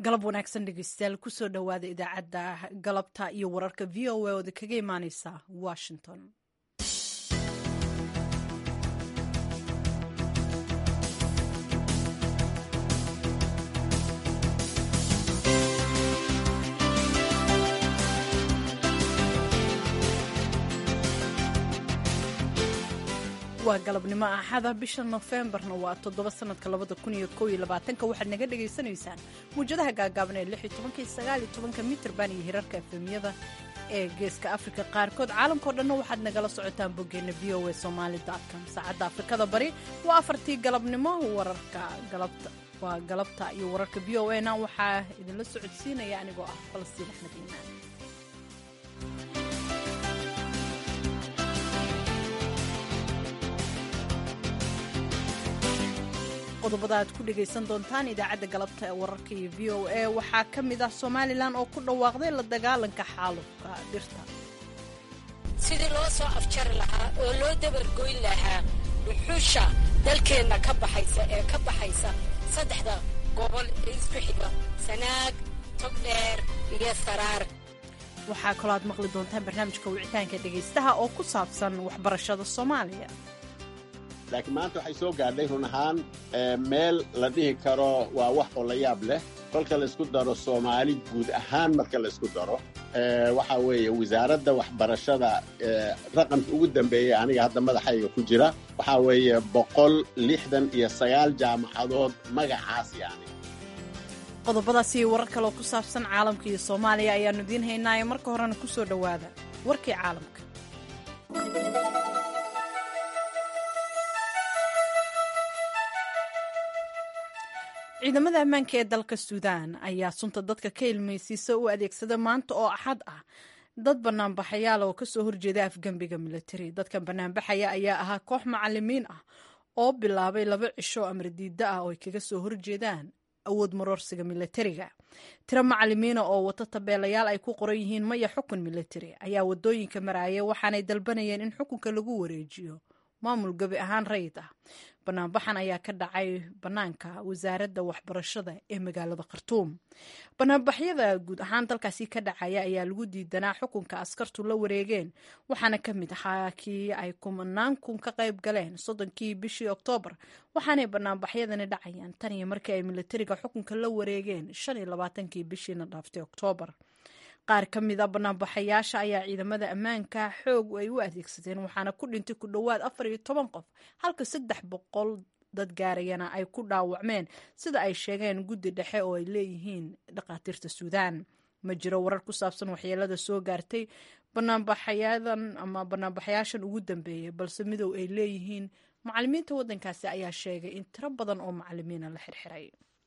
galab wanaagsan dhegeystayaal kusoo dhowaada idaacadda galabta iyo wararka v o a ooda kaga imaaneysa washington waa galabnimo axada bisha nofembarna waa toddoba sanadka labada kun iyo kow iyo labaatanka waxaad naga dhagaysanaysaan muwjadaha gaagaaban ee lix iyo tobanka iyo sagaal iyo tobanka mitrban iyo hirarka efemyada ee geeska afrika qaarkood caalamkao dhanna waxaad nagala socotaan boggeena v o a somaali com saacadda afrikada bari waa afartii galabnimo wararka galabta waa galabta iyo wararka v o a na waxaa idinla socodsiinaya anigoo ah falastiin axmed iimaan qodobada aad ku dhegaysan doontaan idaacadda galabta ee wararka iyo v o a waxaa ka mid ah somalilan oo ku dhawaaqday la dagaalanka xaalufka dhirta sidii loo soo afjari lahaa oo loo dabargoyn lahaa dhuxusha dalkeenna ka baxaysa ee ka baxaysa saddexda gobol ee isku xiga sanaag togdheer iyo saraar waxaa kaloo aad maqli doontaan barnaamijka wicitaanka dhegaystaha oo ku saabsan waxbarashada soomaaliya laakiin maanta waxay soo gaadhay run ahaan meel la dhihi karo waa wax oo la yaab leh kolka laysku daro soomaali guud ahaan marka laysku daro waxaa weeye wasaaradda waxbarashada raqamka ugu dambeeyey aniga hadda madaxayga ku jira waxaa weeye boqol lixdan iyo sagaal jaamacadood magacaas yani qodobadaas iyo warar kaloo ku saabsan caalamka iyo soomaaliya ayaannu idiin haynaayo marka horena ku soo dhowaada warkii caalamka ciidamada ammaanka ee dalka suudaan ayaa sunta dadka ka ilmaysiisa u adeegsada maanta oo axad ah dad banaanbaxayaal oo kasoo horjeeda afgembiga militari dadkan banaanbaxaya ayaa ahaa koox macalimiin ah oo bilaabay laba cisho amar diida ah oo ay kaga soo horjeedaan awood maroorsiga militariga tiro macalimiina oo wata tabeelayaal ay ku qoran yihiin maya xukun militari ayaa wadooyinka maraaya waxaanay dalbanayeen in xukunka lagu wareejiyo maamul gebi ahaan rayid ah banaanbaxan ayaa ka dhacay bannaanka wasaaradda waxbarashada ee magaalada khartuum banaanbaxyada guud ahaan dalkaasi ka dhacaya ayaa lagu diidanaa xukunka askartu la wareegeen waxaana ka mid ahaa kii ay kumanaan kun ka qayb galeen soddonkii bishii oktoobar waxaanay banaanbaxyadani dhacayaan tan iyo markii ay militariga xukunka la wareegeen shan iyo labaatankii bishiina dhaaftay oktoobar qaar ka mid a banaanbaxayaasha ayaa ciidamada ammaanka xoog ay u adeegsadeen waxaana ku dhintay ku dhowaad afar iyo toban qof halka saddex boqol dad gaarayana ay ku dhaawacmeen sida ay sheegeen guddi dhexe oo ay leeyihiin dhakhaatiirta suudaan ma jiro warar ku saabsan waxyeelada soo gaartay banaanbaxayadan ama banaanbaxayaashan ugu dambeeyay balse midow ay leeyihiin macalimiinta waddankaasi ayaa sheegay in tiro badan oo macalimiina la xirxiray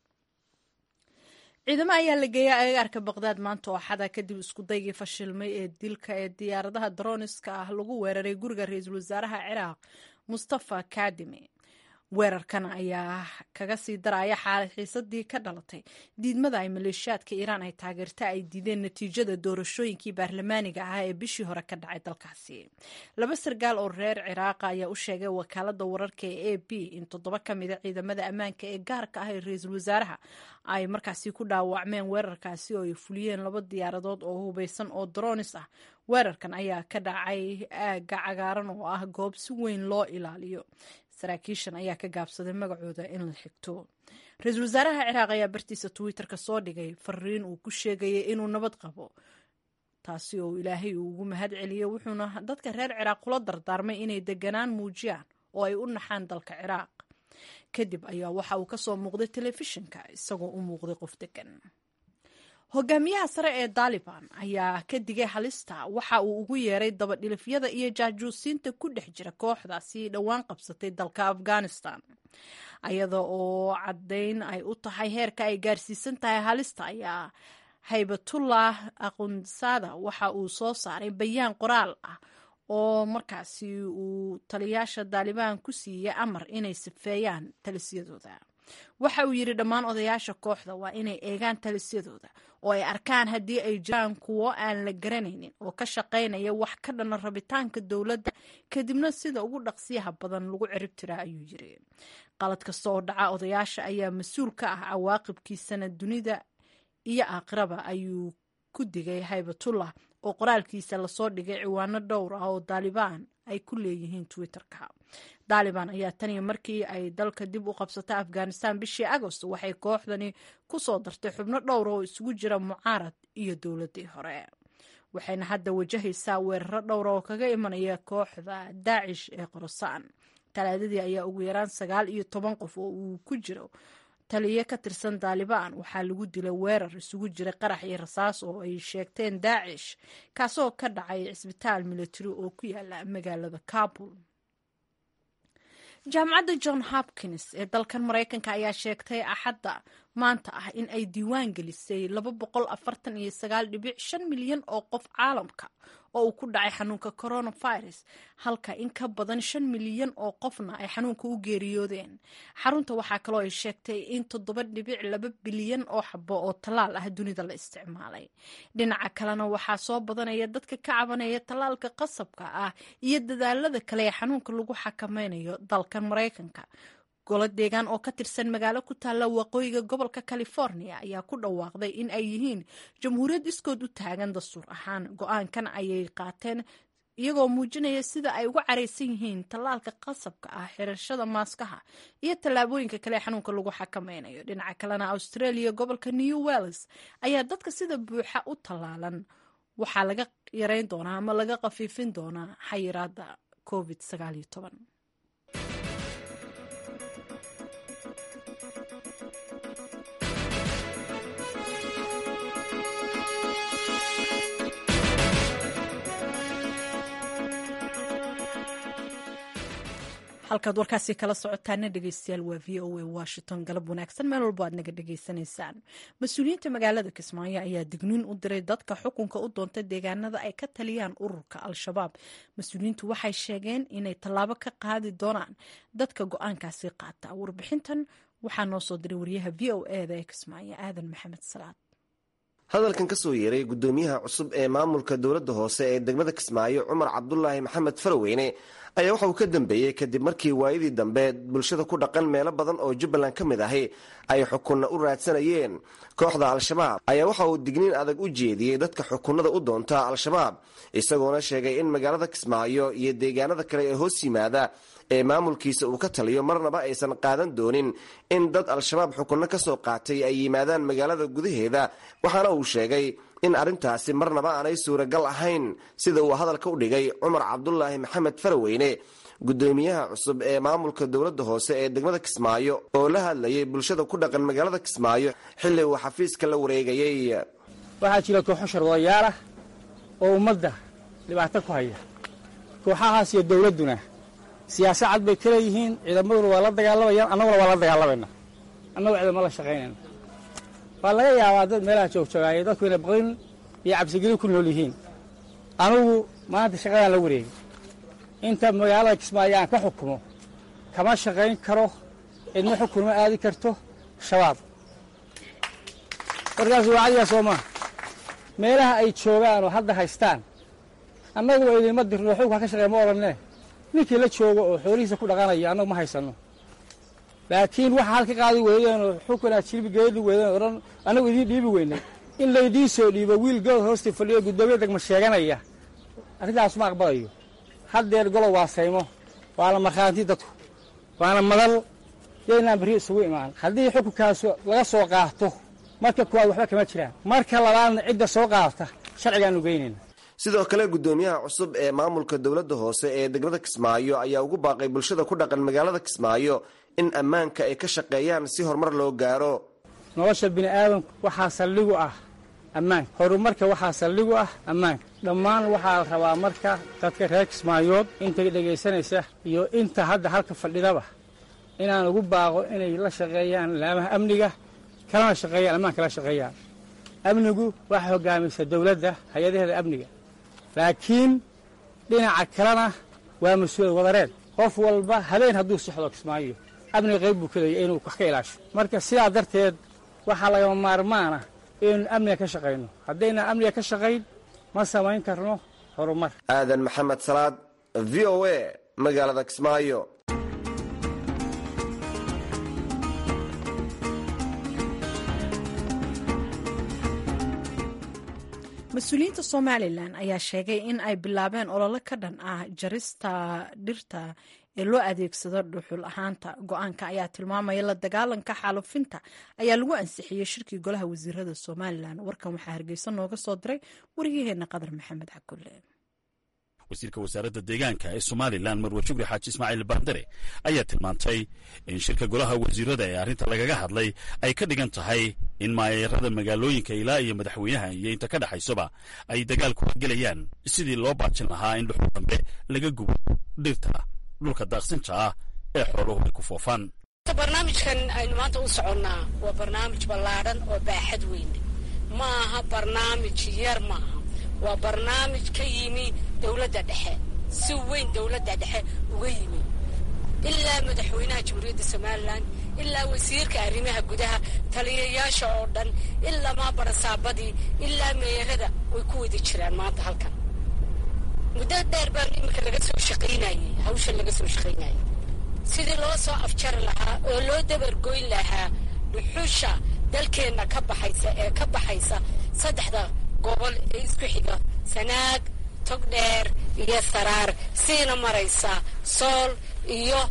ciidamo ayaa la geeyay agagaarka baqdaad maanta oo axada kadib iskudaygii fashilmay ee dilka ee diyaaradaha daroniska ah lagu weeraray guriga ra-iisul wasaaraha ciraaq mustafa kadimi weerarkan ayaa kaga sii daraya xiisadii ka dhalatay diidmada ay maleeshiyaadka iiraan ay taageerta ay diideen natiijada doorashooyinkii baarlamaaniga ah ee bishii hore ka dhacay dalkaasi laba sargaal oo reer ciraaqa ayaa u sheegay wakaalada wararka ee a b in toddoba ka mida ciidamada ammaanka ee gaarka ah ee ra-iisul wasaaraha ay markaasi ku dhaawacmeen weerarkaasi oo ay fuliyeen laba diyaaradood oo hubeysan oo dronis ah weerarkan ayaa ka dhacay aagga cagaaran oo ah goob si weyn loo ilaaliyo saraakiishan ayaa ka gaabsaday magacooda in la xigto ra-iisul wasaaraha ciraaq ayaa bartiisa twitter-ka soo dhigay fariin uu ku sheegayay inuu nabad qabo taasi oo ilaahay uu ugu mahad celiyey wuxuuna dadka reer ciraaq kula dardaarmay inay deganaan muujiyaan oo ay u naxaan dalka ciraaq kadib ayaa waxa uu kasoo muuqday telefishinka isagoo u muuqday qof degan hogaamiyaha sare ee daliban ayaa ka digay halista waxa uu ugu yeeray dabadhilifyada iyo jaajuusiinta ku dhex jira kooxdaasi dhowaan qabsatay dalka afghanistan ayada oo caddayn ay u tahay heerka ay gaarsiisan tahay halista ayaa haybatullah aqunsaada waxa uu soo saaray bayaan qoraal ah oo markaasi uu taliyaasha daalibaan ku siiyey amar inay sifeeyaan talisyadooda waxa uu yidhi dhammaan odayaasha kooxda waa inay eegaan talisyadooda oo ay arkaan haddii ay jiraan kuwo aan la garanaynin oo ka shaqaynaya wax ka dhana rabitaanka dowladda kadibna sida ugu dhaqsiyaha badan lagu cirib tiraa ayuu yiri qalad kasta oo dhaca odayaasha ayaa mas-uul ka ah cawaaqibkiisana dunida iyo aakhiraba ayuu ku digay haybatullah oo qoraalkiisa lasoo dhigay ciwaano dhowr ah oo daalibaan ay ku leeyihiin twitter-ka daalibaan ayaa taniyo markii ay dalka dib u qabsatay afghanistan bishii agost waxay kooxdani ku soo dartay xubno dhowr oo isugu jira mucaarad iyo dowladdii hore waxayna hadda wajahaysaa weeraro dhowra oo kaga imanaya kooxda daacish ee qorosaan talaadadii ayaa ugu yaraan sagaal iyo toban qof oo uu ku jiro taliye ka tirsan daalibaan waxaa lagu dilay weerar isugu jira qarax iyo rasaas oo ay sheegteen daacish kaasoo ka dhacay cisbitaal military oo ku yaala magaalada kabul jaamacadda john hopkins ee dalkan maraykanka ayaa sheegtay axadda maanta ah in ay diiwaan gelisay laba boqol afartan iyo sagaal dhibic shan milyan oo qof caalamka oo uu ku dhacay xanuunka coronavirus halka in ka badan shan milyan oo qofna ay xanuunka u geeriyoodeen xarunta waxaa kaloo ay sheegtay in toddoba dhibic laba bilyan oo xabo oo tallaal ah dunida la isticmaalay dhinaca kalena waxaa soo badanaya dadka ka cabanaya tallaalka qasabka ah iyo dadaalada kale ee xanuunka lagu xakameynayo dalkan maraykanka golo deegaan oo ka tirsan magaalo ku taalla waqooyiga gobolka california ayaa ku dhawaaqday in ay yihiin jamhuuriyad iskood u taagan dastuur ahaan go-aankan ayay qaateen iyagoo muujinaya sida ay uga caraysan yihiin tallaalka qasabka ah xirashada maaskaha iyo tallaabooyinka kale ee xanuunka lagu xakameynayo dhinaca kalena australia gobolka new welles ayaa dadka sida buuxa u tallaalan waxaa laga yareyn doonaa ama laga khafiifin doonaa xayiraada covid sagaaliyo toban halkaad warkaasi kala socotaana dhegeystayaal waa v o a washington galab wanaagsan meel walbo aad naga dhegeysanaysaan mas-uuliyiinta magaalada kismaayo ayaa digniin u diray dadka xukunka u doonta deegaanada ay ka taliyaan ururka al-shabaab mas-uuliyiintu waxay sheegeen inay tallaabo ka qaadi doonaan dadka go-aankaasi qaata warbixintan waxaa noo soo diray wariyaha v o eda ee kismaayo aadan maxamed salaad hadalkan ka soo yeeray guddoomiyaha cusub ee maamulka dowladda hoose ee degmada kismaayo cumar cabdulaahi maxamed faraweyne ayaa waxa uu ka dambeeyey kadib markii waayadii dambe bulshada ku dhaqan meelo badan oo jubbaland ka mid ahi ay xukunna u raadsanayeen kooxda al-shabaab ayaa waxa uu digniin adag u jeediyey dadka xukunada u doonta al-shabaab isagoona sheegay in magaalada kismaayo iyo deegaanada kale ee hoos yimaada ee maamulkiisa uu ka taliyo marnaba aysan qaadan doonin in dad al-shabaab xukunno ka soo qaatay ay yimaadaan magaalada gudaheeda waxaana uu sheegay in arrintaasi marnaba aanay suuragal ahayn sida uu hadalka u dhigay cumar cabdulaahi maxamed faraweyne guddoomiyaha cusub ee maamulka dowladda hoose ee degmada kismaayo oo la hadlayay bulshada ku dhaqan magaalada kismaayo xilli uu xafiiska la wareegayey waxaa jira kooxo sharwadayaalah oo ummadda dhibaato ku haya kooxahaas iyo dowladduna siyaasa cad bay ka leeyihiin ciidamaduna waa la dagaalamayaan annaguna waa la dagaalamayna annagu ciidama la shaqaynayna waa laga yaabaa dad meelaha joogjoogaaye dadku inay baqrin iyo cabsigelin ku nool yihiin anugu maanta shaqadaan la wareegay inta magaalada kismaayo aan ka xukumo kama shaqayn karo cidma xukun ma aadi karto shabaab warkaas waa cadigaa soo maa meelaha ay joogaan oo hadda haystaan annaguba idinma dirno xugka ka shaqeey ma odhanne ninkii la joogo oo xoolihiisa ku dhaqanayo annagu ma haysanno laakiin waxa halka qaadi weydeen oo xukun aad jilbi geedi weydeen odhan annagu idiin dhiibi weynay in laydiin soo dhiibo wiil gobol hoosta fadhiyo guddoomiya degma sheeganaya arrintaas ma aqbalayo haddeer golob waa saymo waana markhaanti dadku waana madal yaynaan berri isugu imaan haddii xukunkaas laga soo qaato marka kuwaad waxba kama jiraan marka labaadna cidda soo qaadata sharcigaanu geynayna sidoo kale guddoomiyaha cusub ee maamulka dowladda hoose ee degmada kismaayo ayaa ugu baaqay bulshada ku dhaqan magaalada kismaayo in ammaanka ay ka shaqeeyaan si horumar loo gaaro nolosha bini aadamku waxaa saldhigu ah ammaanka horumarka waxaa saldhigu ah ammaanka dhammaan waxaa la rabaa marka dadka reer kismaayood inta dhegaysanaysa iyo inta hadda halka fadhidaba inaan ugu baaqo inay la shaqeeyaan laamaha amniga kalana shaqeeyaan ammaanka la shaqeeyaan amnigu waxaa hogaamaysa dowladda hay-adaheeda amniga laakiin dhinaca kalena waa mas-uuliyad wadareed qof walba habeen hadduu socdo kismaayo amniga qayb buu kadaya inuu wax ka ilaasho marka sidaa darteed waxaa lagama maarmaana inaynu amniga ka shaqayno haddaynan amniga ka shaqayn ma samayn karno horumar aadan maxamed salaad v o a magaalada kismaayo mas-uuliyiinta somalilan ayaa sheegay in ay bilaabeen olole ka dhan ah jarista dhirta ee loo adeegsado dhuxul ahaanta go-aanka ayaa tilmaamaya la dagaalanka xaalufinta ayaa lagu ansixiyey shirkii golaha wasiirada somalilan warkan waxaa hargeysa nooga soo diray waryaheena qadar maxamed cakulle wasiirka wasaaradda deegaanka ee somalilan marwe shukri xaaji ismaaciil baandare ayaa tilmaantay in shirka golaha wasiirada ee arrinta lagaga hadlay ay ka dhigan tahay in maayeerada magaalooyinka ilaa iyo madaxweynaha iyo inta ka dhexaysaba ay dagaal kuga gelayaan sidii loo baajin lahaa in dhuxul dambe laga gubo dhirta dhulka daaqsinta ah ee xooluhu ay ku foofaan barnaamijkan aynu maanta u soconnaa waa barnaamij ballaadhan oo baaxad weyn ma aha barnaamij yar maaha waa barnaamij ka yimi dowladda dhexe si weyn dowladda dhexe uga yimi ilaa madaxweynaha jamhuuriyadda somalilan ilaa wasiirka arrimaha gudaha taliyayaasha oo dhan ilaa maabarasaabadii ilaa meerada way ku wada jiraan maanta halkan muddo dheer baan iminka laga soo shaqaynayey hawshan laga soo shaqaynayay sidii loo soo afjari lahaa oo loo dabargoyn lahaa dhuxusha dalkeenna ka baxaysa ee ka baxaysa saddexda gobol ee isku xiga sanaag togdheer iyo saraar siina maraysa sool iyo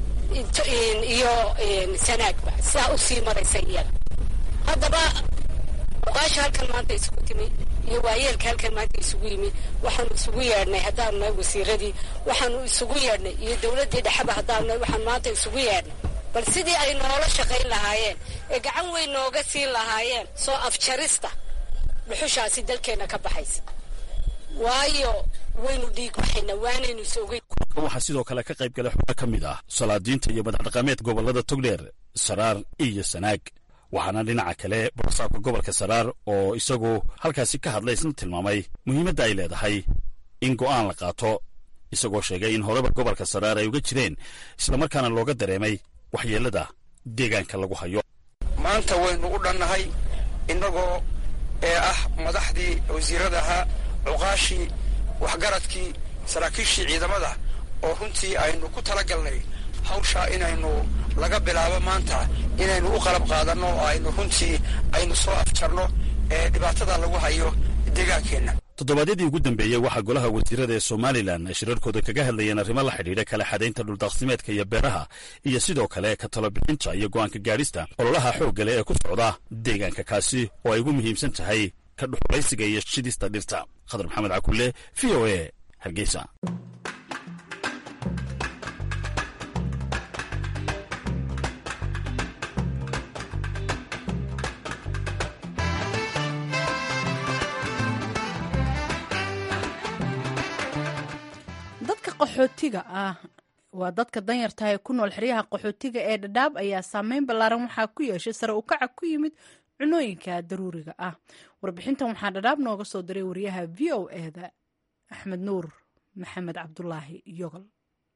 iyo sanaagba sidaa u sii maraysa iyada haddaba oqaasha halkan maanta isugu timi iyo waayeelka halkan maanta isugu yimi waxaanu isugu yeedhnay haddaanu nahay wasiiradii waxaanu isugu yeedhnay iyo dowladdii dhexeba haddaanu nahay waxaanu maanta isugu yeedhnay bal sidii ay noola shaqayn lahaayeen ee gacan weyn nooga siin lahaayeen soo afjarista dhuxushaasi dalkeenna ka baxaysa waayo waynu dhiig baxayna waanaynu isogay waxaa sidoo kale ka qayb galay xubno ka mid ah salaadiinta iyo madaxdhaqameed gobollada togdheer saraar iyo sanaag waxaana dhinaca kale borosaabka gobolka saraar oo isagu halkaasi ka hadlay isna tilmaamay muhiimadda ay leedahay in go'aan la qaato isagoo sheegay in horeba gobolka saraar ay uga jireen islamarkaana looga dareemay waxyeellada deegaanka lagu hayo maanta waynu u dhannahay innagoo ee ah madaxdii wasiirada ahaa cuqaashii waxgaradkii saraakiishii ciidamada oo runtii aynu ku talagalnay hawshaa inaynu laga bilaabo maanta inaynu u qalab qaadanno oo aynu runtii aynu soo afjarno ee dhibaatada lagu hayo deegaankeenna toddobaadyadii ugu dambeeyey waxaa golaha wasiirada ee somalilan ay shirarkooda kaga hadlayeen arrimo la xidhiidha kala xadaynta dhuldaaqsimeedka iyo beeraha iyo sidoo kale ka talobixinta iyo go'aanka gaadhista ololaha xooggale ee ku socda deegaanka kaasi oo ay ugu muhiimsan tahay ka dhuxulaysiga iyo shidista dhirta khadar maxamed cakulle v o a hargeysa dadka qaxootiga ah waa dadka danyarta ee ku nool xeryaha qaxootiga ee dhadhaab ayaa saameyn ballaaran waxaa ku yeeshay sare ukaca ku yimid cunooyinka daruuriga ah warbixintan waxaa dhadhaab nooga soo diray wariyaha v o eda axmed nuur maxamed cabdulaahi yogol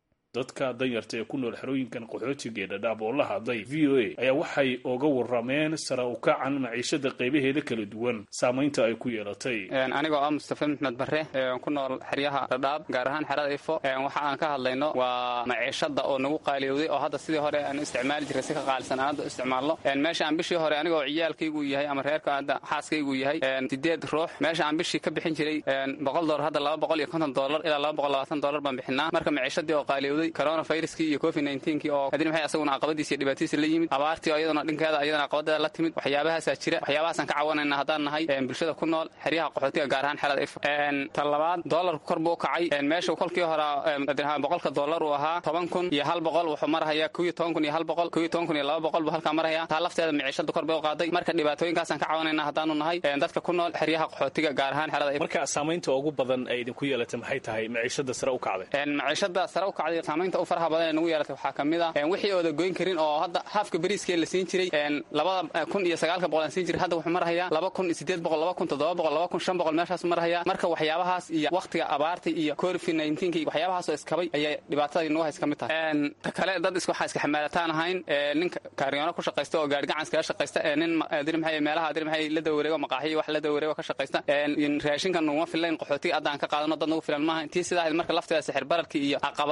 dadka danyarta ee ku nool xerooyinkan qaxootiga ee dhadhaab oo la hadlay v o a ayaa waxay oga warameen sare ukacan maciishada qaybaheeda kala duwan saamaynta ay ku yeelatay anigoo ah mustafa maxmed barre ku nool xeryaha dhadhaab gaar ahaan xerada ifo waxa aan ka hadlayno waa maciishada oo nagu qaaliyowday oo hadda sidii hore aan isticmaali jiray si ka qaalisan aan hadda isticmaalno meesha aan bishii hore anigoo ciyaalkaygu yahay ama reerka hadda xaaskaygu yahay sideed ruux meesha aan bishii ka bixin jiray boqol doolar hadda laba boqol iyo konton doolar ilaa laba boqol labaatan doolar baan bixinaa marka maciishadii oo qaaliyowday coronaviruskii iyo covid nnetenkii oo adin maxay asaguna caqabadiisi iyo dhibaatadiisa la yimid abaartii oo iyaduna dhinkeeda iyadana caqabadeeda la timid waxyaabahaasaa jira waxyaabahaasaan ka cawanayna haddaan nahay bulshada ku nool xeryaha qaxootiga gaar ahaan xerada ifo ta labaad doolarku kor buu u kacay meesha kolkii hore boqolka doolar uu ahaa toban kun iyo hal boqol wuxuu marahayaa kow iyo toban kun iyo hal boqol kow iyo toban kun iyo laba boqol buu halkaa maraya taa lafteeda miciishada kor bay u qaaday marka dhibaatooyinkaasaan ka cawanayna haddaanu nahay dadka ku nool xeryaha qaxootiga gaar ahaan xerada ifo marka saamaynta ugu badan ay idinku yeelatay maxay tahay maciishada sare u kacday maciishada sare u kacday saamaynta u faraha badan ee nagu yeelatay waxaa ka mid ah wixii ooda goyn karin oo hadda haafka bariiskee la siin jiray labada kun iyo sagaalka boqol aan siin jiray hadda wuxuu marahayaa laba kun iyo sideed boqol laba kun toddoba boqol laba kun shan boqol meeshaas marahaya marka waxyaabahaas iyo wakhtiga abaarta iyo covid nineteenki waxyaabahaasoo iskabay ayay dhibaatadii nagu hays ka mid tahay ta kale dad is waxaa iska xamaalataan ahayn nin kaaryoona ku shaqaysta oo gaari gacan iskaga shaqaysta nin diri maxay meelaha diri maxay la dawareego maqaaxiyo wax la dawareego ka shaqaysta raashinkan nuguma filayn qaxootiga hadda aan ka qaadano dad nagu filan maaha intii sidaa marka lafteeda sixir bararkii iyo caqabadaha iyo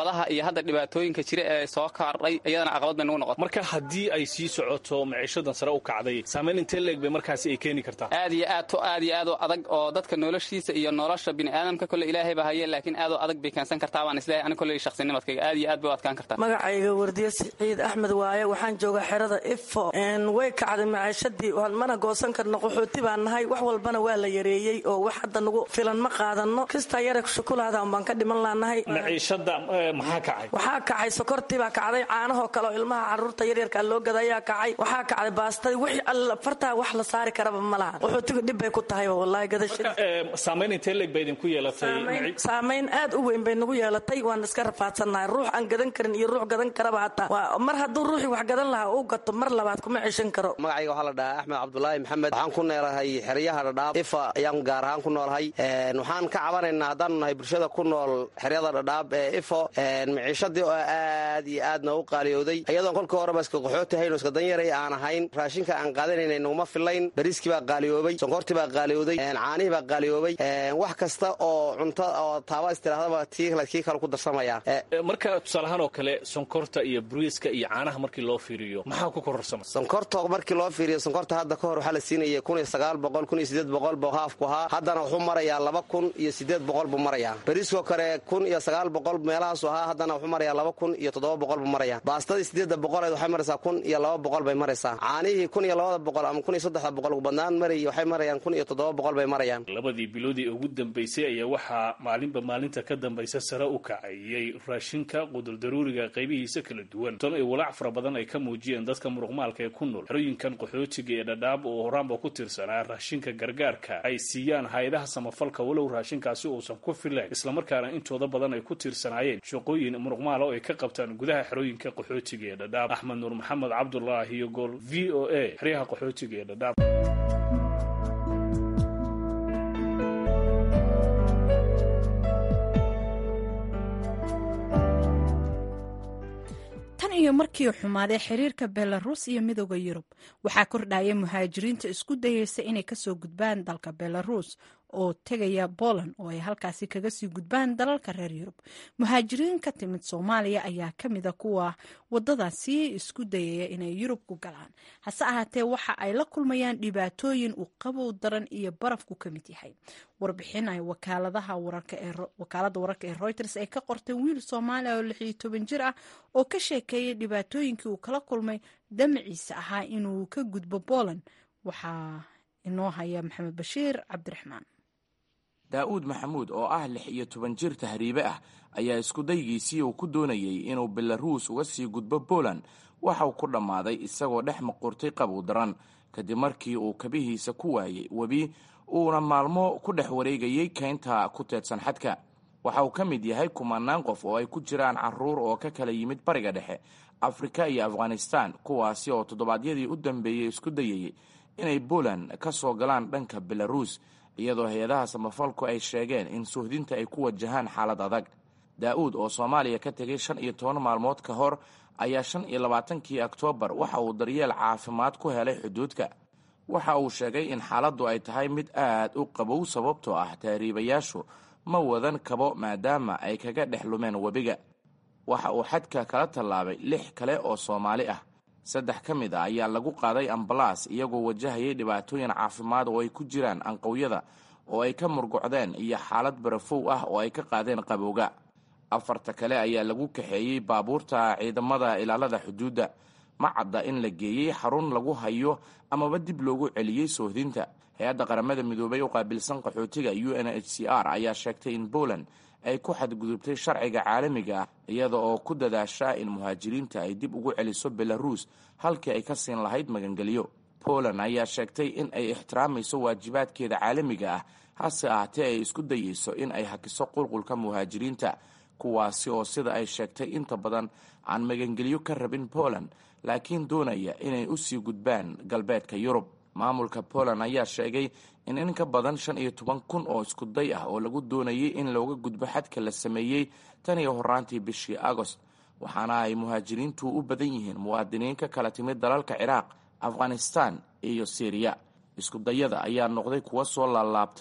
hadda dhibaatooyinka jira ee soo kaardhay iyadana caqabad bay nagu noqotay marka haddii ay sii socoto maciishadan sare u kacday saamayn intee leeg bay markaasi ay keeni kartaa aad iyo aad to aad iyo aad oo adag oo dadka noloshiisa iyo nolosha bini'aadamka kole ilaahay baa haye laakiin aad oo adag bay keensan kartaa baan isleeyahay ani kolley shakhsinimadkayga aad iyo aad bay u adkaan kartaa magacayga wardiye siciid axmed waaye waxaan joogaa xerada ifo way kacday maciishadii mana goosan karno qaxooti baan nahay wax walbana waa la yareeyey oo wax hadda nagu filan ma qaadano kistaa yara shukulaadaan baan ka dhiman laanahay maciishada maxaa kacay waxaa kacay sokortii baa kacday caanahoo kale oo ilmaha caruurta yaryarkaa loo gadayaa kacay waxaa kacday baastadii wixii alla fartaa wax la saari karaba ma laha qaxootiga dhib bay ku tahay wallaahi gadashada saamayn intee leeg bay idinku yeelatay saamayn aad u weyn bay nagu yeelatay waan iska rafaadsannahay ruux aan gadan karin iyo ruux gadan karaba hataa mar hadduu ruuxii wax gadan lahaa uu gato mar labaad kuma ceshan karo magacayga waxaa la dhahaa axmed cabdulaahi maxamed waxaan ku neelahay xeryaha dhadhaab ifa ayaan gaar ahaan ku noolahay waxaan ka cabanaynaa haddaanu nahay bulshada ku nool xeryada dhadhaab ee ifo maciishadii oo aad iyo aadna u qaaliyooday iyadoon kolkii horeba iska qaxooti hayno iska danyaray aan ahayn raashinka aan qaadanayna naguma fillayn bariiskii baa qaaliyoobay sonkortii baa qaaliyooday caanihii baa qaaliyoobay wax kasta oo cunto oo taaba istirahdaba kii kale ku darsamaya marka tusaalahaan oo kale sonkorta iyo bariiska iyo caanaha markii loo fiiriyo maxaa ku kororsama sonkorta markii loo fiiriyo sonkorta hadda ka hor waxaa la siinaya kun iyo sagaal boqol kun iyo sideed boqol buu haafku ahaa haddana wuxuu marayaa laba kun iyo sideed boqol buu marayaa bariiskoo kale kun iyo sagaal boqol meelahaasu ahaa haddana wuxuu marayaa laba kun iyo toddoba boqol buu marayaa baastadii sideedda boqoleed waxay maraysaa kun iyo laba boqol bay maraysaa caanihii kun iyo labada boqol ama kun iyo saddexda boqol ugu badnaan marayy waxay marayaan kun iyo toddoba boqol bay marayaan labadii biloodii ugu dambaysay ayaa waxaa maalinba maalinta ka dambaysa sare u kacayay raashinka qudurdaruuriga qaybihiisa kala duwan tan ay walaac fara badan ay ka muujiyeen dadka muruqmaalka ee ku nool xerooyinkan qaxootiga ee dhadhaab oo horaanba ku tirsanaa raashinka gargaarka ay siiyaan hay-adaha samafalka walow raashinkaasi uusan ku filayn islamarkaana intooda badan ay ku tiirsanaayeen shaqooyin muruqmaala oo ay ka qabtaan gudaha xerooyinka qaxootiga ee dhadhaab axmed nuur maxamed cabdulaahi iyo gool v o a xeryaha qaxootiga ee dhadhaab tan iyo markii xumaaday xiriirka belarus iyo midooda yurub waxaa kordhaya muhaajiriinta isku dayeysa inay kasoo gudbaan dalka belarus oo tegaya poland oo ay halkaasi kaga sii gudbaan dalalka reer yurub muhaajiriin ka timid soomaaliya ayaa ka mida kuwa wadadaasi isku dayaya inay yurub ku galaan hase ahaatee waxa ay la kulmayaan dhibaatooyin uu qabow daran iyo barafku ka mid yahay warbixin ay wakaalada wararka ee reuters ay ka qortay wiil soomaaliya oo lixiyo toban jir ah oo ka sheekeeyay dhibaatooyinkii uu kala kulmay damaciisa ahaa inuu ka gudbo poland waxaa inoo haya maxamed bashiir cabdiraxmaan daa'uud maxamuud oo ah lix iyo toban jir tahriibe ah ayaa iskudaygiisii uu ku doonayey inuu belaruus uga sii gudbo poland waxauu ku dhammaaday isagoo dhex maqurtay qabow daran kadib markii uu kabihiisa ku waayey webi uuna maalmo ku dhex wareegayey kaynta ku teedsan xadka waxa uu ka mid yahay kumanaan qof oo ay ku jiraan caruur oo ka kala yimid bariga dhexe afrika iyo afghanistan kuwaasi oo toddobaadyadii u dambeeyey isku dayayey inay poland ka soo galaan dhanka belaruus iyadoo hay-adaha samafalku ay sheegeen in suhdinta ay ku wajahaan xaalad adag daa'uud oo soomaaliya ka tegay shan iyo toban maalmood ka hor ayaa shan iyo labaatankii oktoobar waxa uu daryeel caafimaad ku helay xuduudka waxa uu sheegay in xaaladdu ay tahay mid aad u qabow sababtoo ah tahriibayaashu ma wadan kabo maadaama ay kaga dhex lumeen webiga waxa uu xadka kala tallaabay lix kale oo soomaali ah saddex ka mid a ayaa lagu qaaday ambalaas iyagoo wajahayay dhibaatooyin caafimaad oo ay ku jiraan anqowyada oo ay ka murgucdeen iyo xaalad barafow ah oo ay ka qaadeen qabowga afarta kale ayaa lagu kaxeeyey baabuurta ciidamada ilaalada xuduudda ma cadda in la geeyey xarun lagu hayo amaba dib loogu celiyey soohdinta hay-adda qaramada midoobay u qaabilsan qaxootiga u n h c r ayaa sheegtay in poland ay ku xadgudubtay sharciga caalamiga ah iyada oo ku dadaasha in muhaajiriinta ay dib ugu celiso belaruus halkii ay ka siin lahayd magangelyo poland ayaa sheegtay in ay ixtiraamayso waajibaadkeeda caalamiga ah hase ahaatee ay isku dayeyso in ay hakiso qulqulka muhaajiriinta kuwaasi oo sida ay sheegtay inta badan aan magangelyo ka rabin poland laakiin doonaya inay u sii gudbaan galbeedka yurub maamulka poland ayaa sheegay in in ka badan shan iyo toban kun oo iskuday ah oo lagu doonayay in looga gudbo xadka la sameeyey tan iyo horaantii bishii agost waxaana ay muhaajiriintu u badan yihiin muwaadiniin ka kala timid dalalka ciraaq afghanistan iyo syriya iskudayada ayaa noqday kuwa soo laalaabta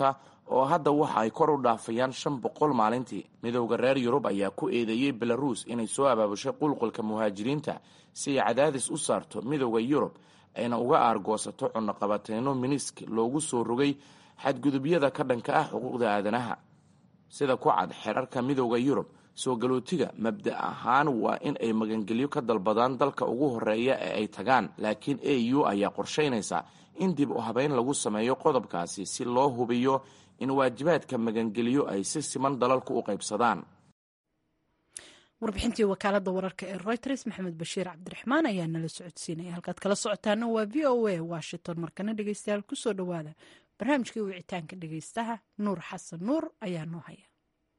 oo hadda waxa ay kor u dhaafayaan shan boqol maalintii midowda reer yurub ayaa ku eedeeyey belaruus inay soo abaabushay qulqulka muhaajiriinta si ay cadaadis u saarto midowda yurub ayna uga aargoosato cunaqabateyno minisk loogu soo rogay xadgudubyada ka dhanka ah xuquuqda aadanaha sida ku cad xerarka midowda yurub soo galootiga mabda ahaan waa in ay magangelyo ka dalbadaan dalka ugu horeeya ee ay tagaan laakiin a u ayaa qorshaynaysa in dib u habeyn lagu sameeyo qodobkaasi si loo hubiyo in waajibaadka magangelyo ay si siman dalalku u qaybsadaan warbixintii wakaalada wararka ee reuters maxamed bashiir cabdiraxmaan ayaa nala socodsiinaya halkaad kala socotaana waa v o a washington markana dhegeystayaal kusoo dhawaada barnaamijkii wicitaanka dhegeystaha nuur xasan nuur ayaa noo haya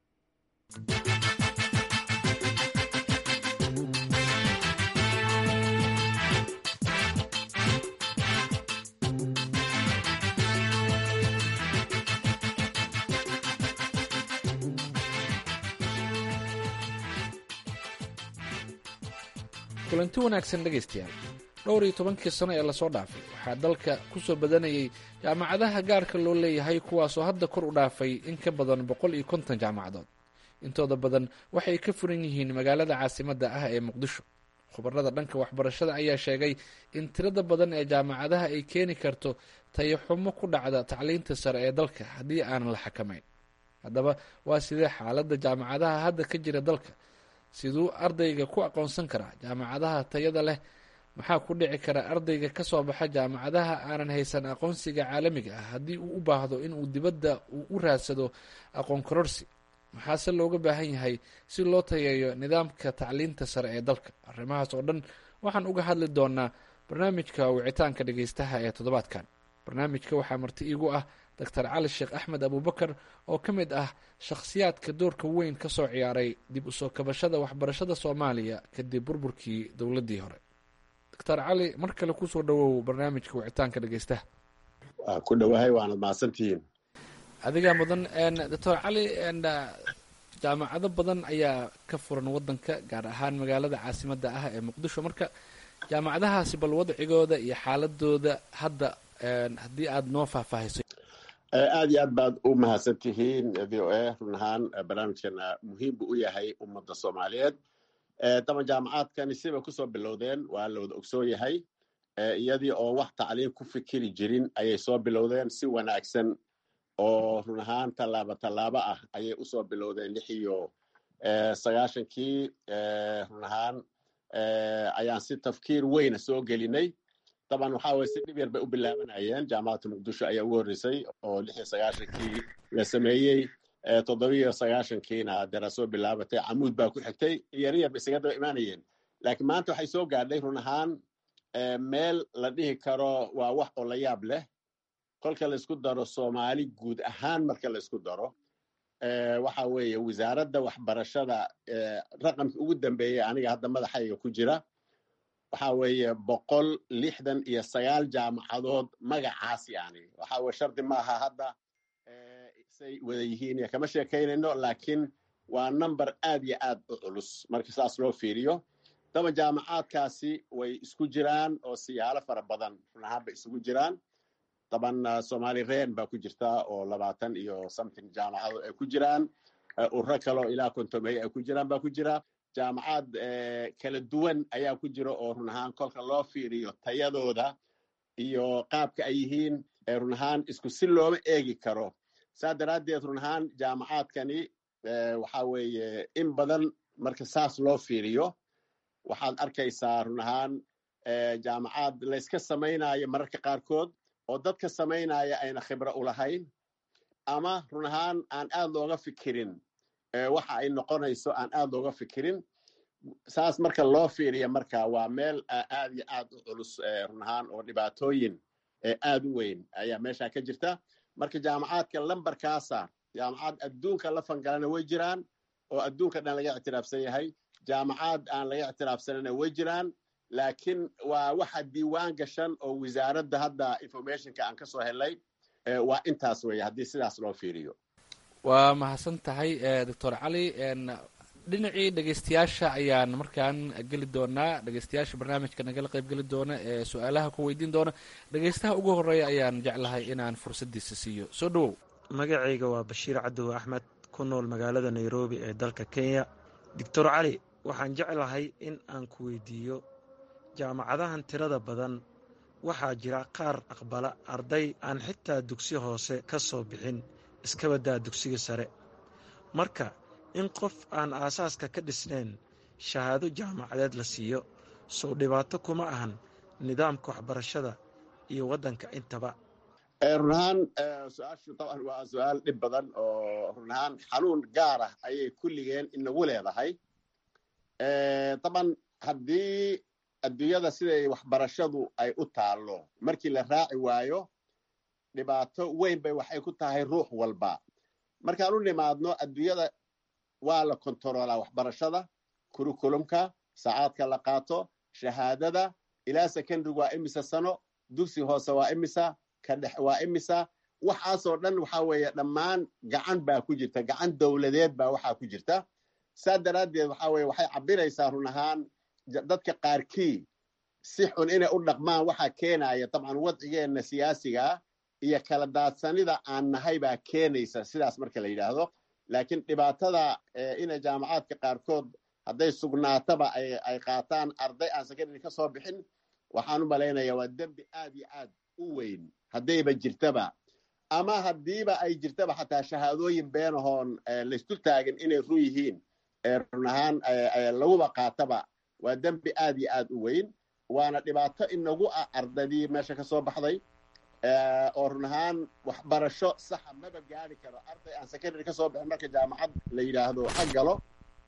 kulanti wanaagsan dhegaystayaal dhowr iyo tobankii sano ee lasoo dhaafay waxaa dalka ku soo badanayay jaamacadaha gaarka loo leeyahay kuwaasoo hadda kor u dhaafay in ka badan boqol iyo konton jaamacadood intooda badan waxay ka furan yihiin magaalada caasimadda ah ee muqdisho khubarada dhanka waxbarashada ayaa sheegay in tirada badan ee jaamacadaha ay keeni karto tayaxumo ku dhacda tacliinta sare ee dalka haddii aanan la xakamayn haddaba waa sidee xaaladda jaamacadaha hadda ka jira dalka siduu ardayga ku aqoonsan karaa jaamacadaha tayada leh maxaa ku dhici kara ardayga ka soo baxa jaamacadaha aanan haysan aqoonsiga caalamiga ah haddii uu u baahdo inuu dibadda uu u raadsado aqoon kororsi maxaase looga baahan yahay si loo tayeeyo nidaamka tacliinta sare ee dalka arrimahaas oo dhan waxaan uga hadli doonaa barnaamijka wicitaanka dhegeystaha ee toddobaadkan barnaamijka waxaa marti iigu ah doctor cali sheekh axmed abubakar oo ka mid ah shakhsiyaadka doorka weyn ka soo ciyaaray dib usoo kabashada waxbarashada soomaaliya kadib burburkii dowladdii hore doctor cali mar kale kusoo dhawow barnaamijka wicitaanka dhegeystaha waa ku dhowahay waanad mahadsantihiin adigaa mudan doctor cali jaamacado badan ayaa ka furan wadanka gaar ahaan magaalada caasimadda ah ee muqdisho marka jaamacadahaasi bal wadcigooda iyo xaaladooda hadda haddii aada noo faahfaahiso aad iyo aad baad u mahadsan tihiin v o a run ahaan barnaamijkana muhiim buu u yahay ummadda soomaaliyeed daba jaamacaadkani sibay kusoo bilowdeen waa la wada ogsoon yahay iyadii oo wax tacliin ku fikiri jirin ayay soo bilowdeen si wanaagsan oo run ahaan tallaabo tallaabo ah ayay usoo bilowdeen lix iyo sagaashankii run ahaan ayaan si tafkiir weyna soo gelinay daban waxa weye si dhib yar bay u bilaabanayeen jaamacadda muqdisho ayaa ugu horreysay oo lix iyo sagaashankii la sameeyey toddobiyo sagaashankiina dara soo bilaabatay camuud baa ku xigtay yaryar bay isaga daba imaanayeen laakiin maanta waxay soo gaadhay run ahaan meel la dhihi karo waa wax oo la yaab leh kolka laysku daro soomaali guud ahaan marka laysku daro waxa weeye wasaaradda waxbarashada raqamkii ugu dambeeyey aniga hadda madaxayga ku jira waxa weeye boqol lixdan iyo sagaal jaamacadood magacaas yani waxa weye shardi maaha hadda say wada yihiin iyo kama sheekaynayno laakiin waa number aad iyo aad u culus marka saas loo fiiriyo daba jaamacaadkaasi way isku jiraan oo siyaalo fara badan run ahaan bay isugu jiraan daban somali ren baa ku jirta oo labaatan iyo something jaamacado ay ku jiraan urro kaleo ilaa kontomey ay ku jiraan baa ku jira jaamacad kala duwan ayaa ku jira oo run ahaan kolka loo fiiriyo tayadooda iyo qaabka ay yihiin run ahaan isku si looma eegi karo saa daraaddeed run ahaan jaamacaadkani waxa weeye in badan marka saas loo fiiriyo waxaad arkaysaa run ahaan jaamacad layska samaynayo mararka qaarkood oo dadka samaynaya ayna khibro u lahayn ama run ahaan aan aad looga fikirin waxa ay noqonayso aan aad looga fikirin saas marka loo fiiriya marka waa meel aad iyo aad u culus run ahaan oo dhibaatooyin aad u weyn ayaa meesha ka jirta marka jaamacaadka lambarkaasa jaamacad adduunka la fangalana way jiraan oo adduunka dhan laga ictiraafsan yahay jaamacad aan laga ictiraafsanana way jiraan laakiin waa waxa diiwaan gashan oo wasaaradda hadda informationka aan ka soo helay waa intaas weeye haddii sidaas loo fiiriyo waa mahadsan tahay doctor cali dhinacii dhegeystayaasha ayaan markaan geli doonaa dhegeystayaasha barnaamijka nagala qayb geli doona ee su-aalaha ku weydiin doona dhegeystaha ugu horeeya ayaan jeclahay inaan fursadiisa siiyo soo dhawow magacayga waa bashiir cadow axmed ku nool magaalada nairobi ee dalka kenya doctor cali waxaan jeclahay in aan ku weydiiyo jaamacadahan tirada badan waxaa jira qaar aqbala arday aan xitaa dugsi hoose ka soo bixin iskabadaa dugsiga sare marka in qof aan aasaaska ka dhisnayn shahaado jaamacadeed la siiyo sow dhibaato kuma ahan nidaamka waxbarashada iyo waddanka intaba run ahaan su-aashu taban waa su-aal dhib badan oo run ahaan xanuun gaar ah ayay kulligeen inagu leedahay taban haddii adduunyada siday waxbarashadu ay u taallo markii la raaci waayo dhibaato weyn bay waxay ku tahay ruux walba markaan u nimaadno adduunyada waa la kontaroolaa waxbarashada kurikulumka saacaadka la qaato shahaadada ilaa secondary waa imisa sano dugsi hoose waa imisa kadhex waa imisa waxaasoo dhan waxa weeye dhammaan gacan baa ku jirta gacan dowladeed baa waxaa ku jirta saa daraaddeed waxa weye waxay cabiraysaa run ahaan dadka qaarkii si xun inay u dhaqmaan waxaa keenaya dabcan wadcigeenna siyaasigaa iyo kala daadsanida aan nahay baa keenaysa sidaas marka la yidhaahdo laakiin dhibaatada inay jaamacaadka qaarkood hadday sugnaataba ay qaataan arday aan secondary ka soo bixin waxaan u malaynaya waa dembi aad iyo aad u weyn haddayba jirtaba ama haddiiba ay jirtaba xataa shahaadooyin beenahoon laysdul taagin inay run yihiin run ahaan laguba qaataba waa dembi aad iyo aad u weyn waana dhibaato inagu ah ardaydii meesha ka soo baxday oo run ahaan waxbarasho saxa maba gaari karo arday aan secondary ka soo bixin marka jaamacad la yidhaahdo ha galo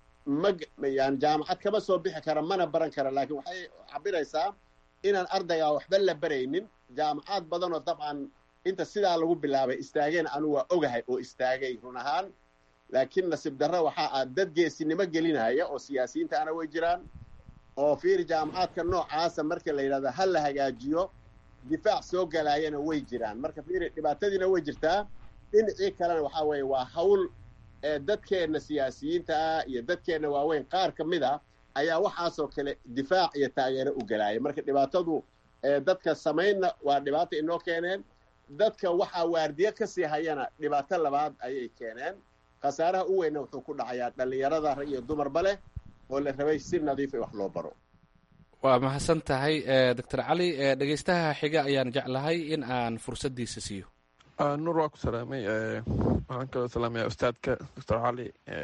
yani jaamacad kama soo bixi kara mana baran kara laakiin waxay cabiraysaa inaan ardaygaa waxba la baraynin jaamacaad badanoo dabcan inta sidaa lagu bilaabay istaageen anu waa ogahay oo istaagay run ahaan laakiin nasiib darro waxaa ah dad geesinimo gelinaya oo siyaasiyiinta ana way jiraan oo fiiri jaamacaadka noocaasa marka la yidhahdo ha la hagaajiyo difaac soo galaayana way jiraan marka fiiri dhibaatadiina way jirtaa dhinacii kalena waxaa weeye waa hawl dadkeenna siyaasiyiinta ah iyo dadkeenna waaweyn qaar ka mid a ayaa waxaasoo kale difaac iyo taageero u galaaya marka dhibaatadu dadka samaynna waa dhibaato inoo keeneen dadka waxaa waardiye ka sii hayana dhibaato labaad ayay keeneen khasaaraha u weynna wuxuu ku dhacayaa dhallinyarada rag iyo dumarba leh oo la rabay si nadiif in wax loo baro waa mahadsan tahay doctor cali dhegeystaha xiga ayaan jeclahay in aan fursaddiisa siiyo nuur waa ku salaamay waxaan kaloo salaamaya ustaadka doctor cali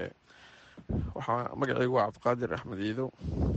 waxaa magacaygu waa cabdiqaadir axmed iidow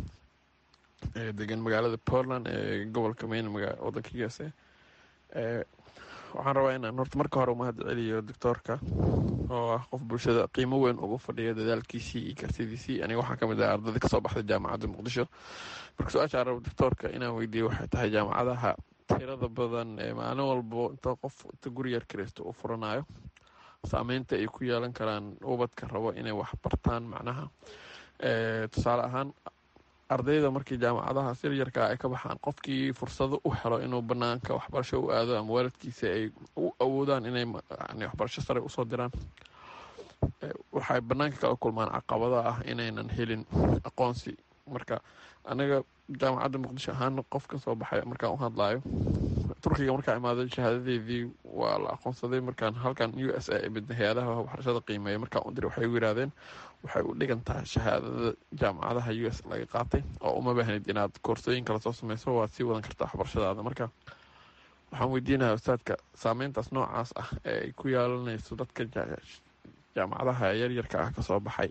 degan magaalada portland ee gobolka maine wadanka u s a waxaan rabaa inaan horta marka hore umahad celiyo doctoorka oo ah qof bulshada qiimo weyn ugu fadhiya dadaalkiisii iyo kartidiisii aniga waxaa kamid ah ardada kasoo baxday jaamacadda muqdisho marka su-aasha rabo doctoorka inaan weydiiyo waxay tahay jaamacadaha tirada badan ee maalin walbo inta qof inta guri yar kiraysto uu furanayo saameynta ay ku yeelan karaan ubadka rabo inay wax bartaan macnaha tusaale ahaan ardayda markii jaamacadaha siryarka ay ka baxaan qofkii fursado u helo inuu banaanka waxbarasho u aado ama waalidkiisa ay u awoodaan inay waxbarasho sare usoo diraan waxay banaanka kala kulmaan caqabada ah inaynan helin aqoonsi marka anaga jaamacadda muqdisho ahaan qof ka soo baxay markaan u hadlaayo turkiga markaa imaaday shahaadadeedii waa la aqoonsaday markaan halkan u s a midna hay-adaha waxbarashada qiimeeya markaan u diray waxay u yiraahdeen waxay u dhigan tahay shahaadada jaamacadaha u s laga qaatay oo uma baahnid inaad koorsooyin kala soo sameyso waad sii wadan kartaa waxbarashadaada marka waxaan weydiinayaa ustaadka saameyntaas noocaas ah ee ay ku yeelanayso dadka jaamacadaha yaryarka ah kasoo baxay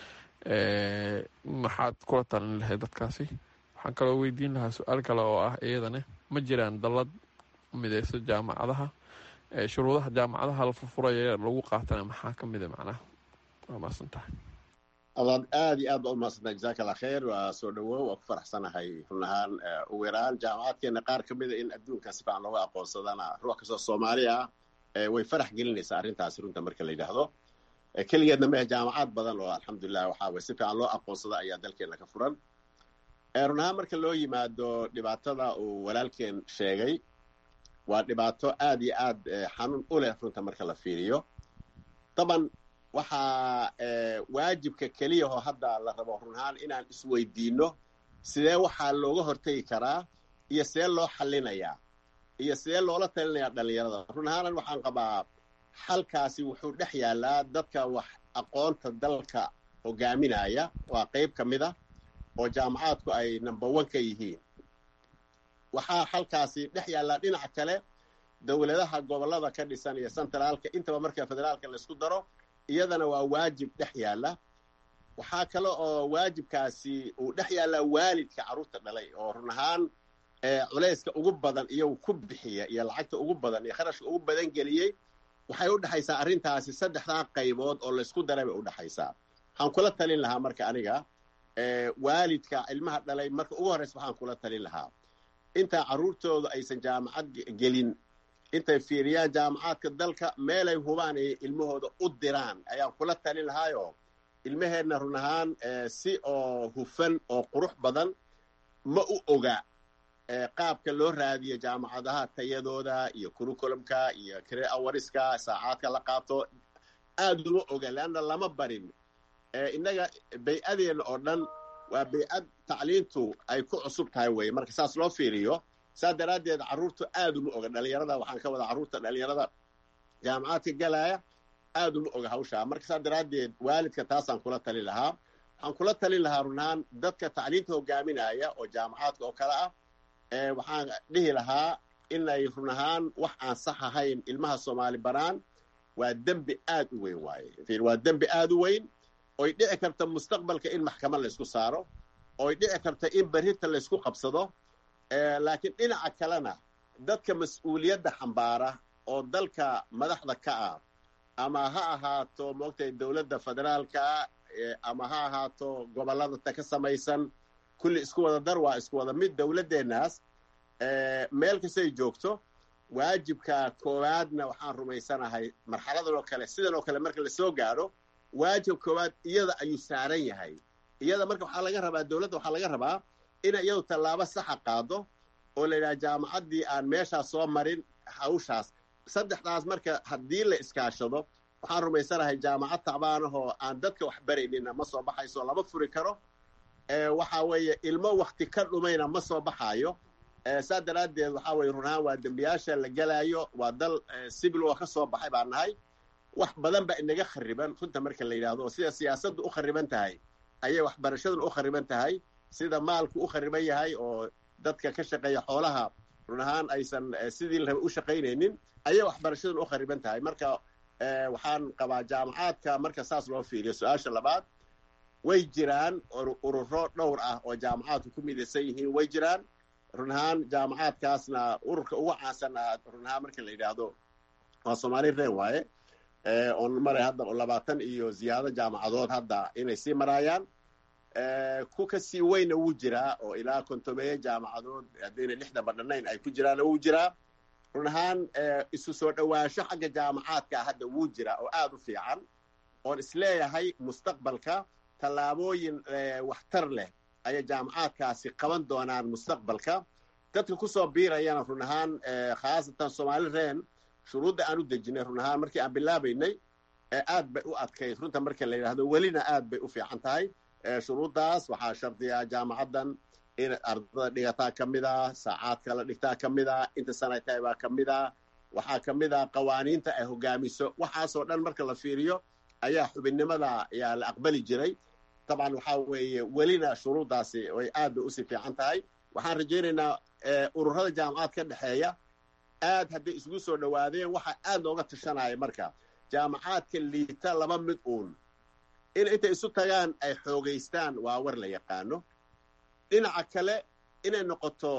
maxaad kula talin lahayd dadkaasi waxaan kaloo weydiin lahaa su-aal kale oo ah iyadane ma jiraan dallad mideyso jaamacadaha shuruudaha jaamacadaha la furfuraya lagu qaatana maxaa ka mida macnaha waa maasan tahay adaad aad iyo aad baa umahadsantahay jazaaka allah khayr waa soo dhawow waa ku faraxsanahay run ahaan ugu yaraan jaamacaadkeena qaar ka mida in adduunka si fiican looga aqoonsadana ruux kastoo soomaali ah way farax gelinaysaa arrintaasi runta marka la yidhaahdo keligeedna mehe jaamacaad badan oo alxamdulilah waxaa way si fiican loo aqoonsada ayaa dalkeena ka furan run ahaan marka loo yimaado dhibaatada uu walaalkeen sheegay waa dhibaato aad iyo aad xanuun u leh runta marka la fiiriyo daban waxaa waajibka keliyahoo hadda la rabo run ahaan inaan isweydiinno sidee waxaa looga hortegi karaa iyo see loo xallinayaa iyo sidee loola talinayaa dhallinyarada run ahaanan waxaan qabaa xalkaasi wuxuu dhex yaallaa dadka wax aqoonta dalka hogaaminaya waa qayb ka mid a oo jaamacaadku ay number one ka yihiin waxaa xalkaasi dhex yaallaa dhinaca kale dowladaha gobollada ka dhisan iyo centraalka intaba marka federaalka laysku daro iyadana waa waajib dhex yaalla waxaa kale oo waajibkaasi uu dhex yaallaa waalidka carruurta dhalay oo run ahaan culayska ugu badan iyagu ku bixiya iyo lacagta ugu badan iyo kharashka ugu badan geliyey waxay u dhexaysaa arrintaasi saddexdaa qaybood oo laysku daray bay u dhexaysaa waxaan kula talin lahaa marka aniga waalidka ilmaha dhalay marka ugu horreysa waxaan kula talin lahaa intaa carruurtooda aysan jaamacad gelin intay fiiriyaan jaamacaadka dalka meelay hubaan ay ilmahooda u diraan ayaan kula talin lahaayo ilmaheenna run ahaan si oo hufan oo qurux badan ma u oga qaabka loo raadiyo jaamacadaha tayadooda iyo curriculumka iyo kre awariska saacaadka la qaato aad uma oga leanna lama barin innaga bay-adeenna oo dhan waa bay-ad tacliintu ay ku cusub tahay weye marka saas loo fiiriyo saas daraaddeed carruurtu aad uma oga dhalinyarada waxaan ka wada carruurta dhalinyarada jaamacaadka galaya aad uma oga hawshaa marka saas daraaddeed waalidka taasaan kula talin lahaa waxaan kula talin lahaa runahaan dadka tacliinta hogaaminaya oo jaamacaadka oo kale ah waxaan dhihi lahaa inay run ahaan wax aan sax ahayn ilmaha soomaali baraan waa dembi aad u weyn waaye waa dembi aad u weyn oy dhici karta mustaqbalka in maxkamad laysku saaro oy dhici karta in berrinta laysku qabsado laakiin dhinaca kalena dadka mas-uuliyadda xambaara oo dalka madaxda ka ah ama ha ahaato moogtay dowladda federaalka ama ha ahaato gobollada ta ka samaysan kulli isku wada dar waa isku wada mid dowladdeennaas meel kastay joogto waajibka koowaadna waxaan rumaysanahay marxaladan oo kale sidan oo kale marka lasoo gaadho waajib koowaad iyada ayuu saaran yahay iyada marka waxaa laga rabaa dowladda waxaa laga rabaa inay iyadu tallaabo saxa qaado oo la yidhaha jaamacaddii aan meeshaas soo marin hawshaas saddexdaas marka haddii la iskaashado waxaan rumaysanahay jaamacad tacbaanahoo aan dadka wax baraynina ma soo baxayso lama furi karo waxa weeye ilmo wakti ka dhumayna ma soo baxaayo saa daraaddeed waxaa weye run ahaan waa dembiyaasha la gelaayo waa dal sibil oo ka soo baxay baan nahay wax badan ba inaga khariban runta marka la yidhahdo oo sida siyaasaddu u khariban tahay ayay waxbarashaduna u khariban tahay sida maalku u khariban yahay oo dadka ka shaqeeya xoolaha run ahaan aysan sidii la raba u shaqaynaynin ayay waxbarashaduna u khariban tahay marka waxaan qabaa jaamacaadka marka saas loo fiiriyo su-aasha labaad way jiraan ururo dhowr ah oo jaamacaadku ku midaysan yihiin way jiraan run ahaan jaamacaadkaasna ururka ugu caansanaa run ahaan marka la yidhaahdo waa soomaali reen waaye oon maray hadda labaatan iyo ziyaado jaamacadood hadda inay sii maraayaan ku ka sii weyna wuu jiraa oo ilaa kontomeeye jaamacadood haddayna lixda badhanayn ay ku jiraana wuu jiraa run ahaan isu soo dhowaansho xagga jaamacaadka hadda wuu jiraa oo aad u fiican oon isleeyahay mustaqbalka tallaabooyin waxtar leh ayay jaamacaadkaasi qaban doonaan mustaqbalka dadka kusoo biirayana run ahaan khaasatan soomaali reen shuruudda aan u dejinay run ahaan markii aan bilaabaynay aad bay u adkayd runta marka la yidhahdo welina aad bay u fiican tahay shuruuddaas waxaa shardiyaa jaamacaddan in ardada dhigataa ka mid a saacaadka la dhigtaa ka mid a inta sanay tahay baa ka mid a waxaa ka mid a qawaaniinta ay hogaamiso waxaasoo dhan marka la fiiriyo ayaa xubinnimada ayaa la aqbali jiray dabcan waxaa weeye welina shuruuddaasi way aad bay usii fiican tahay waxaan rajaynaynaa ururada jaamacad ka dhexeeya aad hadday isugu soo dhowaadeen waxaa aad looga tashanaya marka jaamacaadka liita laba mid uun in intay isu tagaan ay xoogaystaan waa war la yaqaano dhinaca kale inay noqoto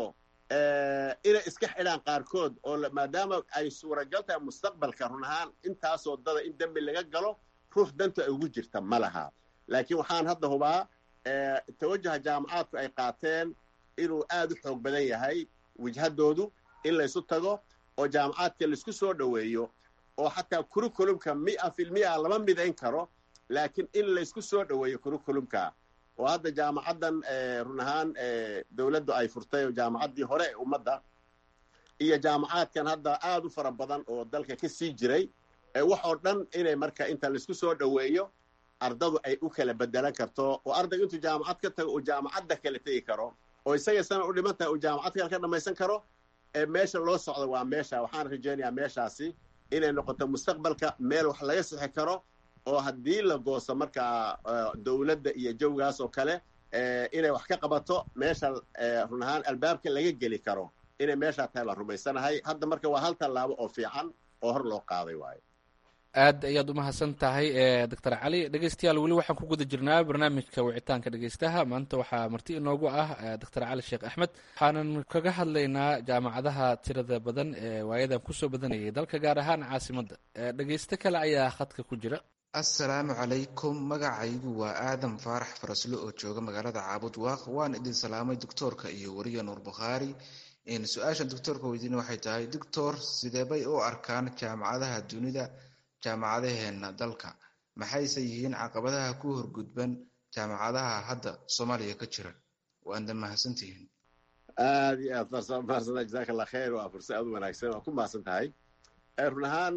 inay iska xidhaan qaarkood oo maadaama ay suuragal tahay mustaqbalka run ahaan intaasoo dada in dembi laga galo ruux danta ay ugu jirta ma laha laakiin waxaan hadda hubaa tawajaha jaamacaadku ay qaateen inuu aad u xoog badan yahay wajhadoodu in laysu tago oo jaamacaadka laisku soo dhoweeyo oo xataa curriculumka mia filmia lama midayn karo laakiin in laysku soo dhoweeyo curriculumka oo hadda jaamacaddan run ahaan dowladdu ay furtay oo jaamacaddii hore ee ummadda iyo jaamacaadkan hadda aad u fara badan oo dalka ka sii jiray waxoo dhan inay marka inta laisku soo dhoweeyo ardadu ay u kala bedelan karto oo ardayga intuu jaamacad ka tago uu jaamacadda kala tegi karo oo isaga sana u dhiman tahay uu jaamacad kale ka dhammaysan karo meesha loo socdo waa meesha waxaan rajaynayaa meeshaasi inay noqoto mustaqbalka meel wax laga sixi karo oo haddii la gooso markaa dowladda iyo jawgaas oo kale inay wax ka qabato meesha run ahaan albaabka laga geli karo inay meeshaa tahay baan rumaysanahay hadda marka waa hal tallaabo oo fiican oo hor loo qaaday waayo aad ayaad u mahadsan tahay doctor cali dhegeystayaal weli waxaan ku guda jirnaa barnaamijka wicitaanka dhegeystaha maanta waxaa marti inoogu ah doctor cali sheekh axmed waxaanan kaga hadlaynaa jaamacadaha tirada badan ee waayadan kusoo badanayay dalka gaar ahaan caasimadda dhegeysto kale ayaa khadka ku jira assalaamu calaykum magacaygu waa aadam faarax faraslo oo jooga magaalada caabud waaq waan idin salaamay doctoorka iyo weriya nuur bukhaari su-aasha doctoorka weydiina waxay tahay doctor sideebay u arkaan jaamacadaha dunida jaamacadaheena dalka maxayse yihiin caqabadaha ku horgudban jaamacadaha hadda soomaaliya ka jira waanda mahadsantihiin aad iyo aad mahadsantahay jazaaka allah khayr waa fursad aad u wanaagsan waa ku mahadsan tahay run ahaan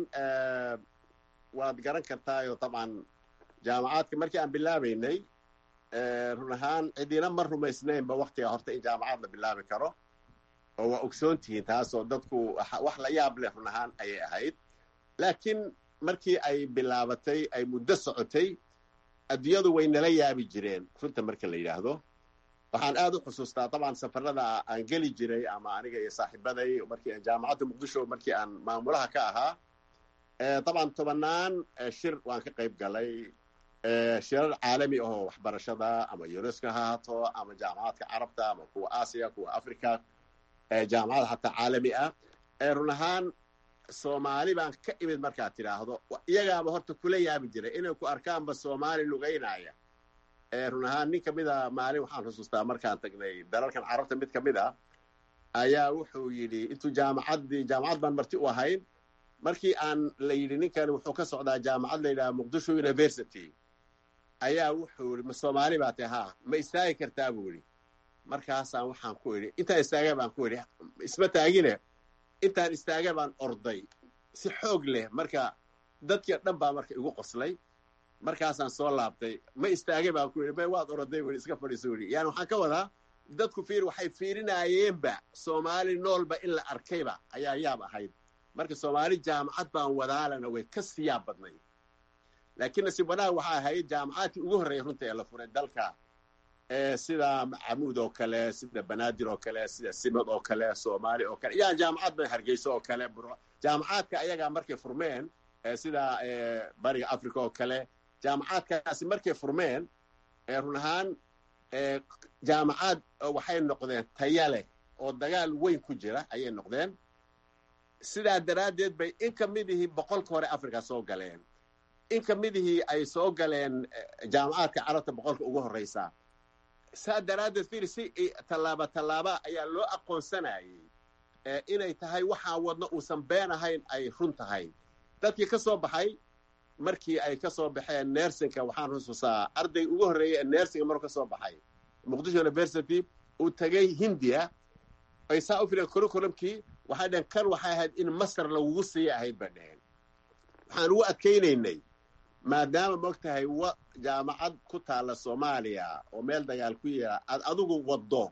waad garan kartaayo dabcan jaamacaadka markii aan bilaabaynay run ahaan cidina ma rumaysnaynba waktiga horta in jaamacad la bilaabi karo oo waa ogsoon tihiin taasoo dadku wax la yaab leh run ahaan ayay ahayd laakiin markii ay bilaabatay ay muddo socotay adduunyadu way nala yaabi jireen runta marka la yidhaahdo waxaan aad u xusuustaa dabcan safarada aan geli jiray ama aniga iyo saaxiibaday markii jaamacadda muqdisho markii aan maamulaha ka ahaa dabcan tobannaan shir waan ka qayb galay shirar caalami ahoo waxbarashada ama unesco ha haato ama jaamacadka carabta ama kuwa aasiya kuwa africa jaamacada xataa caalami ah run ahaan soomaali baan ka imid markaad tidhaahdo iyagaaba horta kula yaabi jiray inay ku arkaanba soomaali lugaynaya run ahaan nin kamid a maalin waxaan xusuustaa markaan tagnay dalalkan carabta mid kamid ah ayaa wuxuu yidhi intuu jaamacaddii jaamacad baan marti u ahayn markii aan la yidhi ninkan wuxuu ka socdaa jaamacad la yidhaha muqdisho university ayaa wuxuu yidhi ma soomaali baa tahay haa ma istaagi kartaa buu yidhi markaasaan waxaan ku idhi intaan istaaga baan ku idhi isma taagine intaan istaaga baan orday si xoog leh marka dadkii dhan baa marka igu qoslay markaasaan soo laabtay ma istaagay baan ku yidhi may waad oroday weli iska fadhiiso weli yani waxaan ka wadaa dadku fiir waxay fiirinayeenba soomaali noolba in la arkayba ayaa yaab ahayd marka soomaali jaamacad baan wadaalana way ka sii yaab badnay laakiin nasiib wanaag waxaa ahayd jaamacaadkii ugu horreeyay runta ee la furay dalka sida camuud oo kale sida banaadir oo kale sida simad oo kale soomaali oo kale yaa jaamacad ba hargeysa oo kale jaamacaadka ayagaa markay furmeen sida bariga africa oo kale jaamacaadkaasi markay furmeen run ahaan jaamacaad waxay noqdeen taya leh oo dagaal weyn ku jira ayay noqdeen sidaa daraaddeed bay in ka midihii boqolka hore africa soo galeen in ka midihii ay soo galeen jaamacaadka carabta boqolka ugu horreysa saa daraaddeed fiir si tallaaba tallaaba ayaa loo aqoonsanayay inay tahay waxaa wadno uusan been ahayn ay run tahay dadkii ka soo baxay markii ay ka soo baxeen nersinka waxaan xusuusaa arday ugu horreeyay ee nersinga maruu ka soo baxay muqdisho university uu tegay hindiya ay saa u fileen curriculumkii waxay dhaheen kan waxay ahayd in masar lagugu siiya ahayd bay dhaheen waxaan ugu adkaynaynay maadaama moog tahay wa jaamacad ku taalla soomaaliya oo meel dagaal ku yaala aad adigu waddo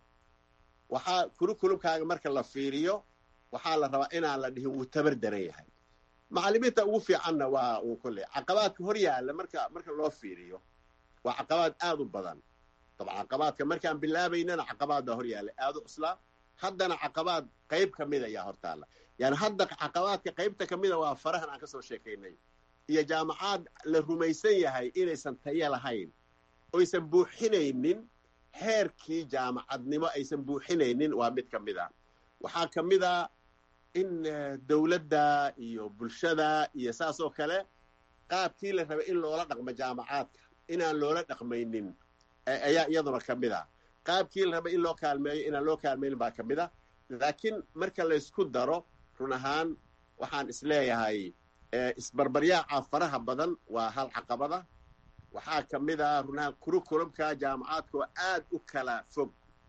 waxaa curriculumkaaga marka la fiiriyo waxaa la rabaa inaan la dhihin wuu tabar daran yahay macallimiinta ugu fiicanna waa uu kolley caqabaadka hor yaalla marka marka loo fiiriyo waa caqabaad aad u badan dabcan caqabaadka markaan bilaabaynana caqabaad baa hor yaalla aad u cuslaa haddana caqabaad qayb ka mid ayaa hor taalla yani hadda caqabaadka qaybta ka mida waa farahan aan ka soo sheekaynay iyo jaamacaad la rumaysan yahay inaysan tayo lahayn oysan buuxinaynin heerkii jaamacadnimo aysan buuxinaynin waa mid ka mid a waxaa ka mid a in dowladda iyo bulshada iyo saas oo kale qaabkii la rabay in loola dhaqmo jaamacaadka inaan loola dhaqmaynin ayaa iyaduna ka mid a qaabkii la rabay in loo kaalmeeyo inaan loo kaalmaynin baa ka mid a laakiin marka laysku daro run ahaan waxaan isleeyahay isbarbaryaaca faraha badan waa hal caqabada waxaa ka mid a run ahaan curriculumka jaamacaadka oo aad u kala fog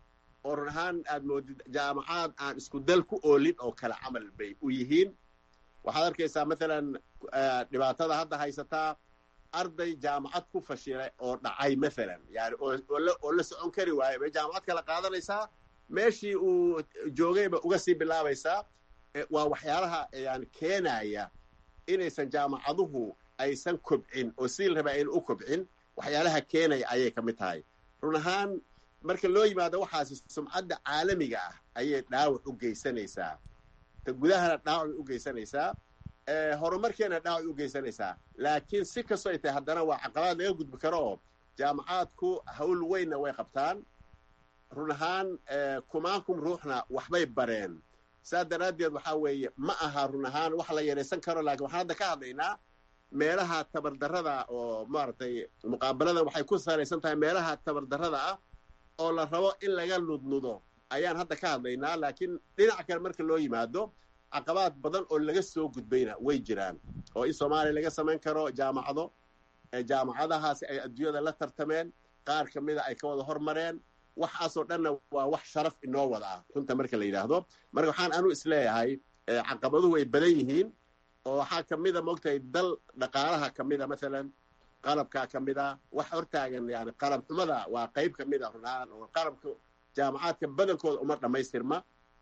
oo run ahaan aad moodid jaamacaad aan isku dal ku oolin oo kala camal bay u yihiin waxaad arkaysaa maalan dhibaatada hadda haysataa arday jaamacad ku fashilay oo dhacay maalan yani oo la socon kari waayo bay jaamacad kala qaadanaysaa meeshii uu joogayba uga sii bilaabaysaa waa waxyaalaha yani keenaya inaysan jaamacaduhu aysan kobcin oo siil rabaa ayna u kobcin waxyaalaha keenaya ayay ka mid tahay run ahaan marka loo yimaado waxaasi sumcadda caalamiga ah ayay dhaawac u geysanaysaa ta gudahana dhaawac u geysanaysaa horumarkeena dhaawac u geysanaysaa laakiin si kastoo ay tahay haddana waa caqabaad laga gudbi karo oo jaamacaadku hawl weynna way qabtaan run ahaan kumaankum ruuxna waxbay bareen saa daraaddeed waxaa weeye ma aha run ahaan wax la yaraysan karo laakiin waxaan hadda ka hadlaynaa meelaha tabardarrada oo maaragtay muqaabaladan waxay ku salaysan tahay meelaha tabardarrada ah oo la rabo in laga nudnudo ayaan hadda ka hadlaynaa laakiin dhinac kale marka loo yimaado caqabaad badan oo laga soo gudbayna way jiraan oo in soomaaliya laga samayn karo jaamacado jaamacadahaasi ay adduunyada la tartameen qaar ka mida ay ka wada hormareen waxaasoo dhanna waa wax sharaf inoo wada ah runta marka la yidhaahdo marka waxaan anu isleeyahay caqabaduhu way badan yihiin oo waxaa ka mida moogtahay dal dhaqaalaha ka mida maalan qalabkaa ka mida wax hortaagan yani qalab xumada waa qayb ka mid a runahaan oo qalabka jaamacaadka badankooda uma dhammaystirma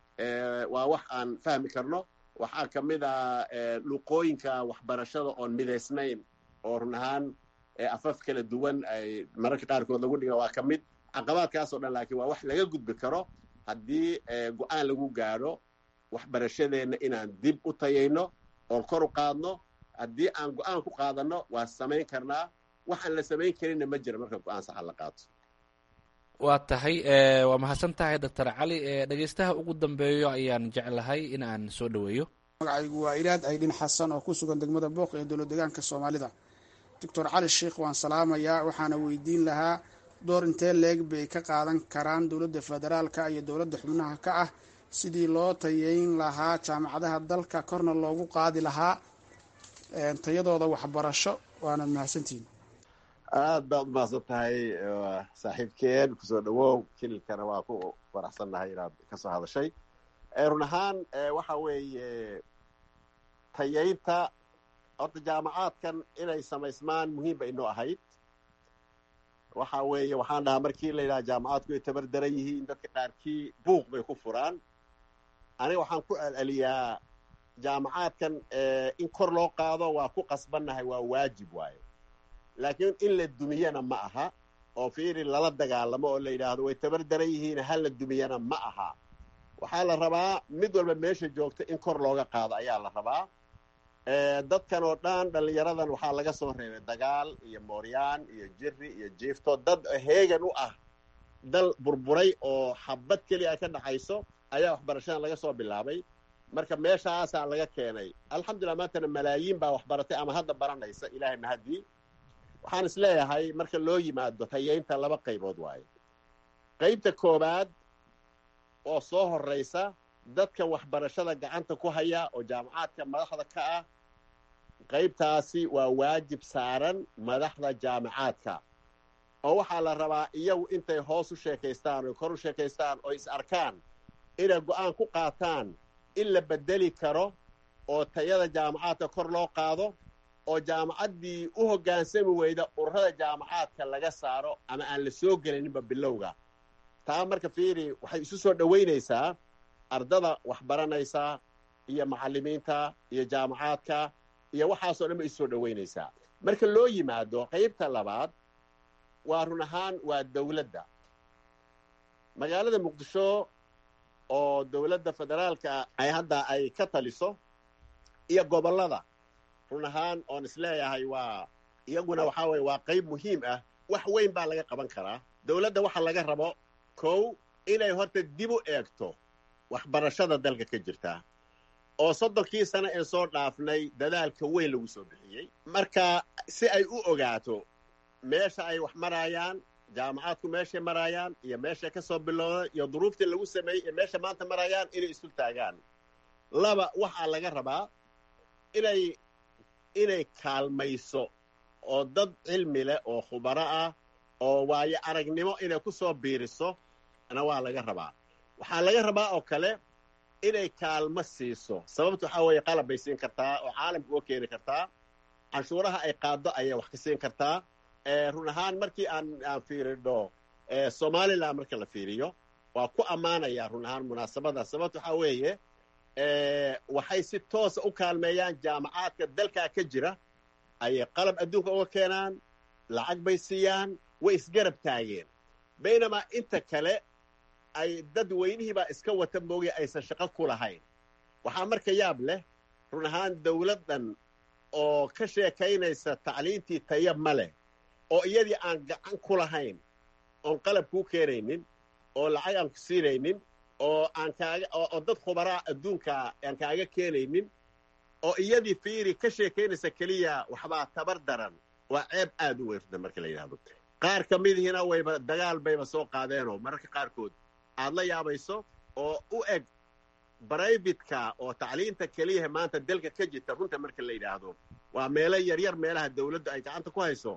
waa wax aan fahmi karno waxaa ka mid a luqooyinka waxbarashada oon midaysnayn oo run ahaan afaf kala duwan ay mararka qaarkood lagu dhiga waa ka mid caqabaadkaasoo dhan laakiin waa wax laga gudbi karo haddii go-aan lagu gaadho waxbarashadeenna inaan dib u tayayno oon kor u qaadno haddii aan go-aan ku qaadanno waa samayn karnaa waxaan la samayn karinna ma jira marka go-aan saxa la qaato waa tahay waa mahadsan tahay doctor cali dhegeystaha ugu dambeeyo ayaan jeclahay in aan soo dhoweeyo magacaygu waa ilaad aydhin xasan oo ku sugan degmada booq ee dowlad deegaanka soomaalida doctor cali sheikh waan salaamayaa waxaana weydiin lahaa door intee leeg bay ka qaadan karaan dowladda federaalka iyo dowladda xubnaha ka ah sidii loo tayeyn lahaa jaamacadaha dalka korna loogu qaadi lahaa tayadooda waxbarasho waanad mahadsantihiin aad baad umahadsan tahay saaxiibkeen kusoo dhawow kililkana waa ku faraxsannahay inaad ka soo hadashay run ahaan waxa weeye tayaynta horta jaamacaadkan inay samaysmaan muhiim bay inoo ahayd waxa weeye waxaan dhahaa markii la yidhaha jaamacaadku ay tabar daran yihiin dadka qaarkii buuq bay ku furaan aniga waxaan ku celceliyaa jaamacaadkan in kor loo qaado waa ku qasbannahay waa waajib waaye laakiin in la dumiyana ma aha oo fiiri lala dagaalamo oo la yidhaahdo way tabar daran yihiin ha la dumiyana ma aha waxaa la rabaa mid walba meesha joogta in kor looga qaado ayaa la rabaa dadkan oo dhan dhallinyaradan waxaa laga soo reebay dagaal iyo mooryaan iyo jiri iyo jiifto dad heegan u ah dal burburay oo xabad keliya ka dhaxayso ayaa waxbarashadan laga soo bilaabay marka meeshaasaa laga keenay alxamdulillah maantana malaayiin baa waxbaratay ama hadda baranaysa ilaahay mahadii waxaan is leeyahay marka loo yimaado tayeynta laba qaybood waaye qaybta koowaad oo soo horraysa dadka waxbarashada gacanta ku haya oo jaamacaadka madaxda ka ah qaybtaasi waa waajib saaran madaxda jaamacaadka oo waxaa la rabaa iyagu intay hoos u sheekaystaan oo kor u sheekaystaan oo is arkaan inay go-aan ku qaataan in la bedeli karo oo tayada jaamacaadka kor loo qaado oo jaamacaddii u hoggaansami weyda ururada jaamacaadka laga saaro ama aan la soo gelaninba bilowga taa marka fiiri waxay isu soo dhowaynaysaa ardada waxbaranaysa iyo macallimiinta iyo jaamacaadka iyo waxaasoo dhan ba isu soo dhowaynaysaa marka loo yimaado qaybta labaad waa run ahaan waa dowladda magaalada muqdisho oo dowladda federaalka ay hadda ay ka taliso iyo gobollada run ahaan oon isleeyahay waa iyaguna waxaa weye waa qayb muhiim ah wax weyn baa laga qaban karaa dowladda waxa laga rabo kow inay horta dib u eegto waxbarashada dalka ka jirta oo soddonkii sano ee soo dhaafnay dadaalka weyn lagu soo bixiyey marka si ay u ogaato meesha ay wax maraayaan jaamacaadku meeshay maraayaan iyo meeshay ka soo bilowda iyo duruuftii lagu sameeyey iyo meesha maanta maraayaan inay isu taagaan laba waxaa laga rabaa inay inay kaalmayso oo dad cilmi leh oo khubaro ah oo waayo aragnimo inay ku soo biiriso na waa laga rabaa waxaa laga rabaa oo kale inay kaalmo siiso sababta waxaa weeye qalab bay siin kartaa oo caalamka uga keeni kartaa canshuuraha ay qaado ayay wax ka siin kartaa run ahaan markii aan aan fiiridho somalilan marka la fiiriyo waa ku ammaanayaa run ahaan munaasabada sababta waxaa weeye waxay si toosa u kaalmeeyaan jaamacaadka dalkaa ka jira ayay qalab adduunka uga keenaan lacag bay siiyaan way isgarab taageen baynamaa inta kale ay dad weynihiibaa iska wata moogay aysan shaqo ku lahayn waxaa marka yaab leh run ahaan dawladdan oo ka sheekaynaysa tacliintii taya ma leh oo iyadii aan gacan ku lahayn oon qalab kuu keenaynin oo lacag aan ku siinaynin oo aan kaaga oo dad khubaraa adduunka aan kaaga keenaynin oo iyadii fiiri ka sheekaynaysa keliya waxbaa tabar daran waa ceeb aad u weyrta marka la yidhahdo qaar ka midihiina wayba dagaal bayba soo qaadeenoo mararka qaarkood aad la yaabayso oo u eg braybitka oo tacliinta keliyaha maanta dalka ka jirta runta marka la yidhaahdo waa meelo yaryar meelaha dawladdu ay gacanta ku hayso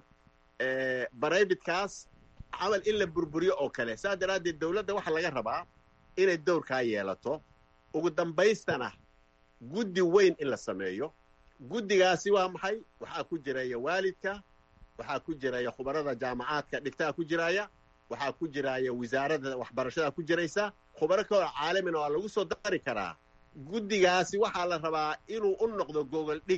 brybitkaas camal in la burburiyo oo kale saas daraaddeed dawladda waxaa laga rabaa inay dowrkaa yeelato ugu dambaystana guddi weyn in la sameeyo guddigaasi waa maxay waxaa ku jiraya waalidka waxaa ku jiraya khubarada jaamacaadka dhigtaa ku jiraya waxaa ku jiraya wasaaradda waxbarashada ku jiraysa khubaro kaloo caalamina waa lagu soo dari karaa guddigaasi waxaa la rabaa inuu u noqdo gogol dhig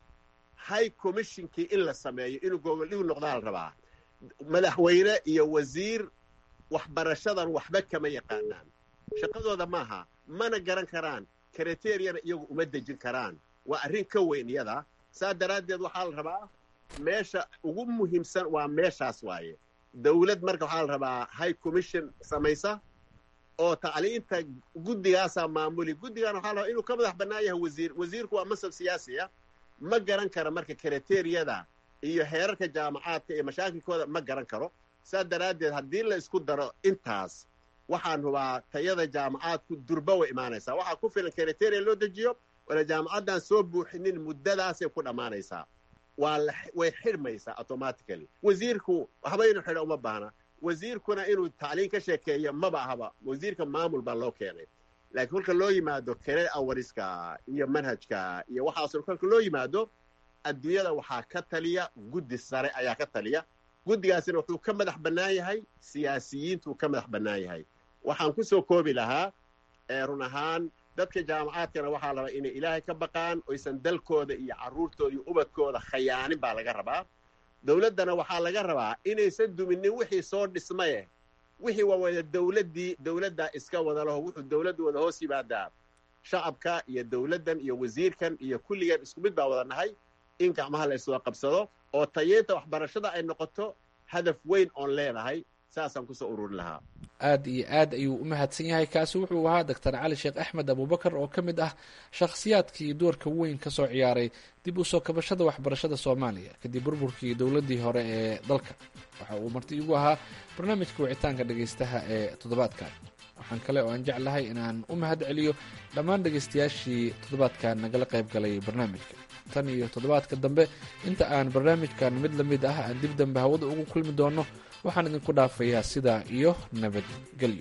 high commissionkii in la sameeyo inuu gogol dhig noqdaa la rabaa madaxweyne iyo wasiir waxbarashadan waxba kama yaqaanaan shaqadooda maaha mana garan karaan kriteriyana iyagu uma dejin karaan waa arrin ka weyn iyada saa daraaddeed waxaa la rabaa meesha ugu muhiimsan waa meeshaas waaye dawlad marka waxaa la rabaa high commission samaysa oo tacliinta guddigaasaa maamuli guddigan waxaa la rabaa inuu ka madax bannaan yahay wasiir wasiirku waa masab siyaasiya ma garan karo marka kriteriyada iyo heerarka jaamacaadka iyo mashaakilkooda ma garan karo saa daraaddeed haddii la isku daro intaas waxaan hubaa tayada jaamacaadku durba way imaanaysaa waxaa ku filan kriteria loo dejiyo wala jaamacaddan soo buuxinin muddadaasay ku dhammaanaysaa waa way xidhmaysaa automatically wasiirku waxba inuu xidho uma baahna wasiirkuna inuu tacliin ka sheekeeyo maba ahaba wasiirka maamul baa loo keenay laakiin kolka loo yimaado kere awariska iyo manhajka iyo waxaasoo kolka loo yimaado adduunyada waxaa ka taliya guddi sare ayaa ka taliya guddigaasina wuxuu ka madax bannaan yahay siyaasiyiintuu ka madax bannaan yahay waxaan ku soo koobi lahaa run ahaan dadka jaamacaadkana waxaa la rabaa inay ilaahay ka baqaan oysan dalkooda iyo carruurtooda iyo ubadkooda khayaanin baa laga rabaa dawladdana waxaa laga rabaa inaysan duminin wixii soo dhismaye wixii waa wada dawladdii dawladdaa iska wada laho wuxuu dawladdu wada hoos yimaadaa shacabka iyo dawladdan iyo wasiirkan iyo kulligan isku mid baa wada nahay in gacmaha la iswada qabsado oo tayeynta waxbarashada ay noqoto hadaf weyn oon leenahay saasaan kusoo ururin lahaa aad iyo aad ayuu u mahadsan yahay kaasi wuxuu ahaa doctor cali sheekh axmed abubakar oo ka mid ah shakhsiyaadkii doorka weyn ka soo ciyaaray dib u soo kabashada waxbarashada soomaaliya kadib burburkii dowladdii hore ee dalka waxa uu marti igu ahaa barnaamijka wicitaanka dhegaystaha ee toddobaadkan waxaan kale oo aan jeclahay inaan u mahad celiyo dhammaan dhegaystayaashii toddobaadkan nagala qayb galay barnaamijka tan iyo toddobaadka dambe inta aan barnaamijkan mid la mid ah aan dib dambe hawada ugu kulmi doono waxaan idinku dhaafayaa sidaa iyo nabadgelyo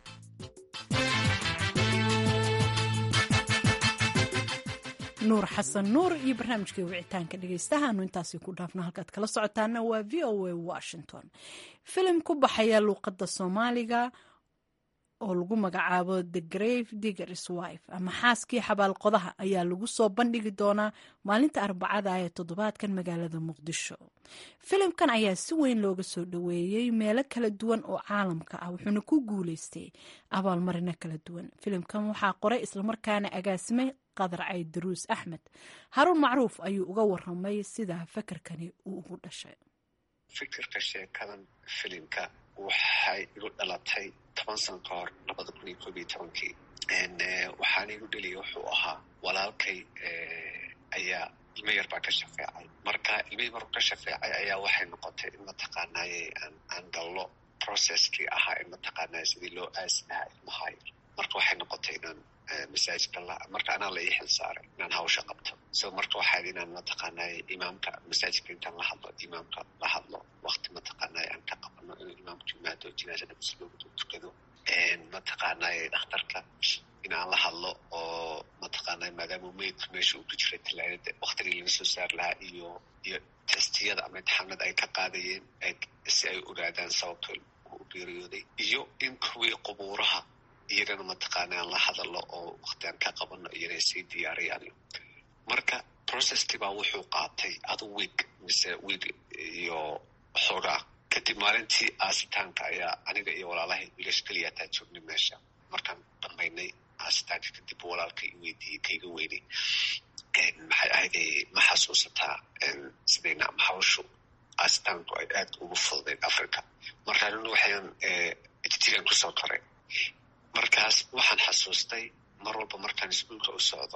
nuur xasan nuur iyo barnaamijkai wicitaanka dhegaystahaanu intaasi ku dhaafno halkaad kala socotaana waa v o a washington filim ku baxaya luuqadda soomaaliga oo lagu magacaabo the grave diggers wife ama xaaskii xabaalqodaha ayaa lagu soo bandhigi doonaa maalinta arbacada ee toddobaadkan magaalada muqdisho filimkan ayaa si weyn looga soo dhoweeyey meelo kala duwan oo caalamka ah wuxuuna ku guuleystay abaalmarino kala duwan filimkan waxaa qoray islamarkaana agaasimay qadar cayd daruus axmed haruun macruuf ayuu uga waramay sida fakarkani uu ugu dhashay fikirka sheekadan filimka waxay igu dhalatay toban sano ka hor labada kun iyo koob iyo tobankii waxaana igu dheliyay wuxuu ahaa walaalkay ayaa ilmo yar baa ka shafeecay marka ilmihii markuu ka shafeecay ayaa waxay noqotay in mataqaanaaye aan gallo processkii ahaa in mataqaanaaye sidii loo aasi lahaa ilmaha yar marka waxay noqotay inaan masaajidka marka anaa la ii xil saaray inaan hawsha qabto so marka waxaad inaan mataqaanaaye imaamka masaajidka intaan la hadlo imaamka la hadlo wakti mataqaanaaye aan ka qabano inuu imaamku yimaado jinaasada muslimiintu tukado mataqaanaaye dhakhtarka in aan la hadlo oo mataqaanaaye maadaama meydku meesha uu ku jiray talaadada waktigii laga soo saar lahaa iyo iyo testiyada ama imtixaanada ay ka qaadayeen si ay ogaadaan sababto u geeriyooday iyo in kuwii qubuuraha iyagana mataqaana aan la hadalno oo wakti aan ka qabano iyana sii diyaariyaan marka processkii baa wuxuu qaatay adu week mise week iyo xoogaa kadib maalintii aasitaanka ayaa aniga iyo walaalahay wiilash keliya ataa joognay meesha markaan dhammaynay aasitaanka kadib walaalka i weydiiyey kaiga weynay maxay ahayday ma xasuusataa sidayna hawshu aasitaanku ay aad ugu fududeed africa markaan waxaan itigan kusoo koray markaas waxaan xasuustay mar walba markaan iskuolka u socdo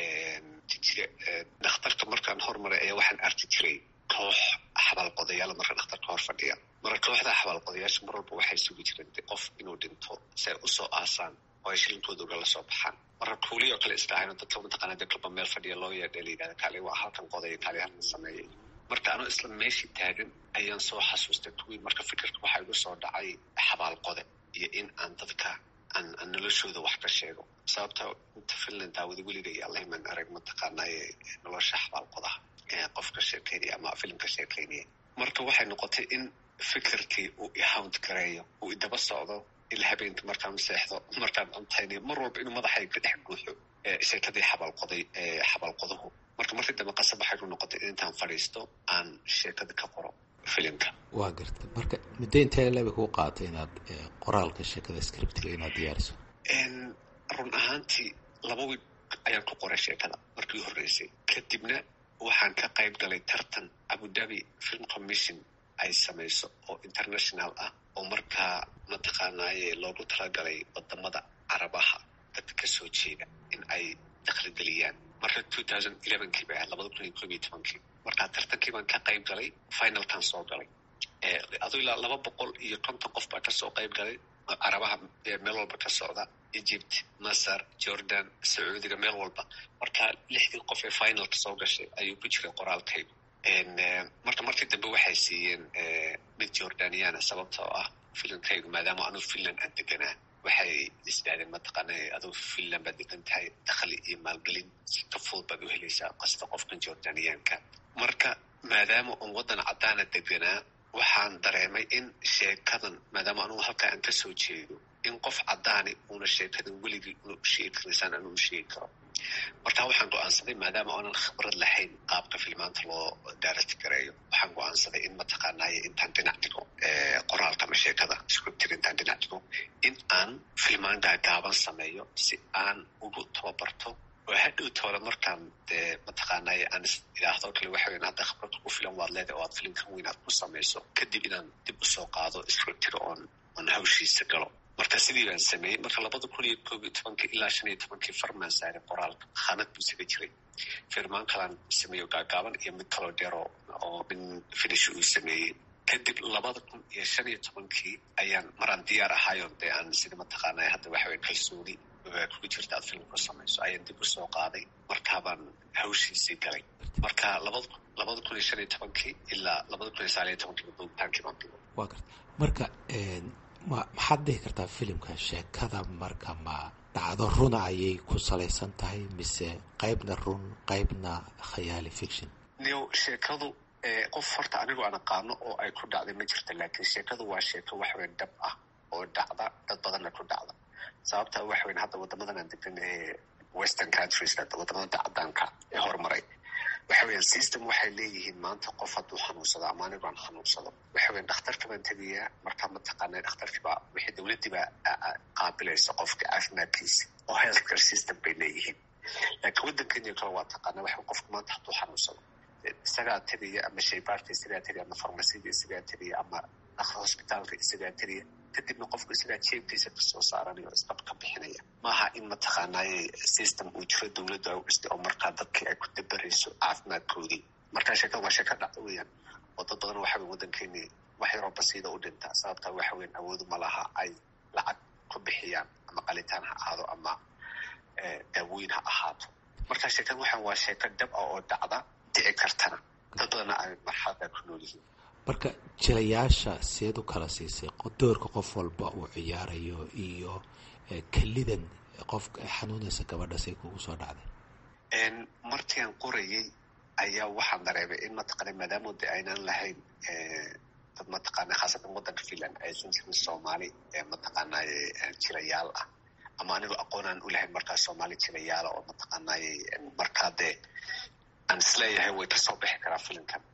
dhakhtarka markaan hormaray ayaa waxaan arki jiray koox xabaalqodayaala marka dhakhtarka hor fadhiya marka kooxda xabaalqodayaasha mar walba waxay sugi jireen qof inuu dhinto si ay usoo aasaan oo ay shilinkooda ugala soo baxaan marka kuuliy oo kale isdhahayno dadka mataqaana dadkaba meel fadhiya loo yeedha la yidhahda kaali waa halkan qodaya kaali halkan sameeyay marka anoo isla meeshii taagan ayaan soo xasuustay kuwii marka fikirka waxaa igu soo dhacay xabaalqode iyo in aan dadka aan aan noloshooda wax ka sheego sababta inta finland daawada weliga iyo allahiman arag mataqaanaaye nolosha xabaalqodaha qof ka sheekeynaya ama filim ka sheekeynaya marka waxay noqotay in fikirkii uu ihawnt gareeyo uu idaba socdo ila habeenka markaan seexdo markaan cuntaynayo mar walba inuu madaxay ka dhex guuxo sheekadii xabaalqoday xabaalqoduhu marka markii dambe qasab waxay ku noqotay in intaan fadhiisto aan sheekada ka qoro filimka waa garta marka muddo intee leba kuu qaatay inaad qoraalka sheekada scriptiga inaad diyaariso run ahaantii laba wiig ayaan ku qoray sheekada markii horreysay kadibna waxaan ka qayb galay tartan abudabi film commission ay samayso oo international ah oo markaa mataqaanaaye loogu talagalay wadamada carabaha dadka kasoo jeeda in ay dakhligeliyaan marka two thousand elevenkii bay ahayd labada kun iyo koob iyo tobankii markaa tartankii baan ka qayb galay finalkan soo galay aduu ilaa laba boqol iyo konton qof baa kasoo qayb galay carabaha meel walba ka socda egypt masar jordan sacuudiga meel walba marka lixdii qof ee finalka soo gashay ayuu ku jiray qoraalkaygu marka markii dambe waxay siiyeen mid jordaniana sababta oo ah filimkaygu maadaama anuu finland aan deganaa waxay isdhahdeen mataqaana aduu finland baad degan tahay dakhli iyo maalgelin si ka fudud baad u helaysaa qasta qofkan jordaniyaanka marka maadaama un waddan caddaana deganaa waxaan dareemay in sheekadan maadaama anugu halkaa aan kasoo jeedo in qof caddaani uuna sheekadan weligii una sheegi karaysaan aan una sheegi karo marka waxaan go-aansaday maadaama aanan khibrad lahayn qaabka filmaanta loo daarati gareeyo waxaan go-aansaday in mataqaanaaye intaan dhinac dhigo qoraalka ama sheekada scriptiga intaan dhinac dhigo in aan filmaan gaagaaban sameeyo si aan ugu tababarto oo hadhow toole markaan dee mataqaanaaye aan is idhaahdo kale waxa weyn hadda khibrad ku filan waad leedahay oo aad filimkan weyn aad ku samayso kadib inaan dib usoo qaado scriptiga oon oon hawshiisa galo marka sidii baan sameeyey marka labada kun iyo koob iyo tobankii ilaa shan iyo tobankii farmaan saaray qoraalka khaanad buu isaga jiray firmaan kalaan sameeyo gaagaaban iyo mid kaloo dheero oo min finish uu sameeyey kadib labada kun iyo shan iyo tobankii ayaan maraan diyaar ahaayon dee aan sida mataqaanaa hadda waxa weyn kalsooni kugu jirta aad filimku samayso ayaan dib usoo qaaday markaabaan hawshiisii galay marka labada labada kun iyo shan iyo tobankii ilaa labada kun iyo sagaal iyo tobankii duubitaankii baan bigo waa garta marka ma maxaad dhihi kartaa filimka sheekada marka ma dhacdo runa ayay ku salaysan tahay mise qaybna run qaybna khayaali fiction niyo sheekadu qof horta anigu aan aqaano oo ay ku dhacday ma jirta laakiin sheekadu waa sheeko waxweyn dhab ah oo dhacda dad badanna ku dhacda sababta waxweyn hadda wadamadan aan degan ee western countries wadamada cadaanka ee horumaray waxa weyan system waxay leeyihiin maanta qof hadduu xanuunsado ama anigu aan xanuunsado waxa weyan dhakhtarka baan tegayaa markaa mataqaana dhakhtarkiibaa wixii dowladdiibaa qaabilaysa qofka caafimaadkiisa oo healthcare system bay leeyihiin laakiin waddankenya kale waa taqaana waxa qofka maanta hadduu xanuunsado isagaa tegaya ama shaybaarka isagaa tegaya ama farmasida isagaa tegaya ama hosbitaalka isagaa tegaya kadibna qofku isagaa jeebkiisa kasoo saaranayo o isdab ka bixinaya maaha in mataqaanaaye system uu jiro dowladda u dhistay oo markaa dadkii ay ku dabarayso caafimaadkoodii markaa sheekada waa sheeko dhacda weeyaan oo dad badan waxa weyn waddankeeni wax yaroo basiida u dhintaa sababta waxa weyn awoodu ma laha ay lacag ku bixiyaan ama qalitaan ha ahaado ama daawooyin ha ahaato markaa sheekada waxaan waa sheeko dhab ah oo dhacda dhici kartana dad badanna ay marxalada ku nool yihiin marka jilayaasha seed u kala siisay doorka qof walba uu ciyaarayo iyo kelidan qof xanuunaysa gabadha say kugu soo dhacday markian qorayay ayaa waxaan dareemay in mataqaana maadaama de aynaan lahayn dad mataqaana khaasatan waddanka finland aysan jirin soomaali ee mataqaanaaye jilayaal ah ama anigoo aqoonaan u lahayn markaa soomaali jilayaala oo mataqaanay markaa dee aan isleeyahay way kasoo bixi karaa filimkan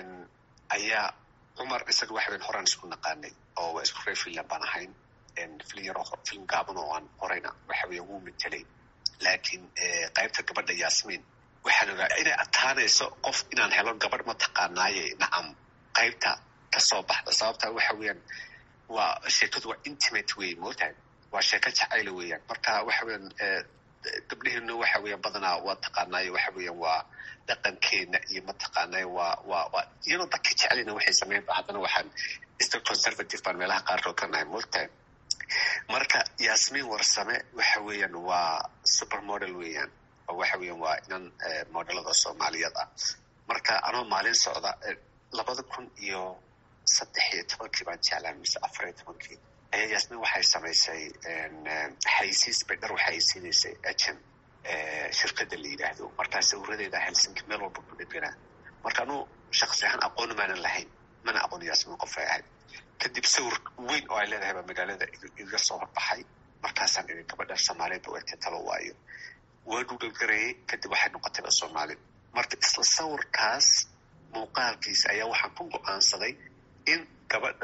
ayaa cumar isaga waxa weyn horaan isku naqaanay oo waa isku reer finland baan ahayn filin yar film gaaban oo aan horeyna waxa weya wuu matelay laakiin qaybta gabadha yasmin waxaan ogaa inay adkaanayso qof inaan helo gabadh mataqaanaaye nacam qaybta kasoo baxda sababta waxa weeyaan waa sheekadu waa intimate wey mootahay waa sheeko jacayla weeyaan marka waxa weeyaan gabdheheenu waxa weeyaan badanaa waa taqaanaaye waxa weeyaan waa dhaqankeena iyo mataqaanaaye waa waa waa iyadoo dadka jecelina waxay sameynba haddana waxaan still conservative baan meelaha qaarkood ka nahay mootahay marka yasmin warsame waxa weeyaan waa supermodel weeyaan oo waxa weeyaan waa inan modelada soomaaliyeed ah marka anoo maalin socda labada kun iyo saddex iyo tobankii baan jeclaan mise afar iyo tobankii ayaa yasmin waxay samaysay xaysiis bay dhar waxay siinaysay agent shirkadda la yidhaahdo markaa sawiradeeda helsinki meel walba ku dheganaa marka anuu shaksi ahaan aqooni maanan lahayn mana aqoon yasmin qof ay ahayd kadib sawir weyn oo ay leedahay baa magaalada iga soo horbaxay markaasaan idin gabadha soomaaliyeed ba wegtay talo waayo waa dhugalgarayay kadib waxay noqotayba soomaali marka isla sawirkaas muuqaalkiisa ayaa waxaan ku go-aansaday in gabadha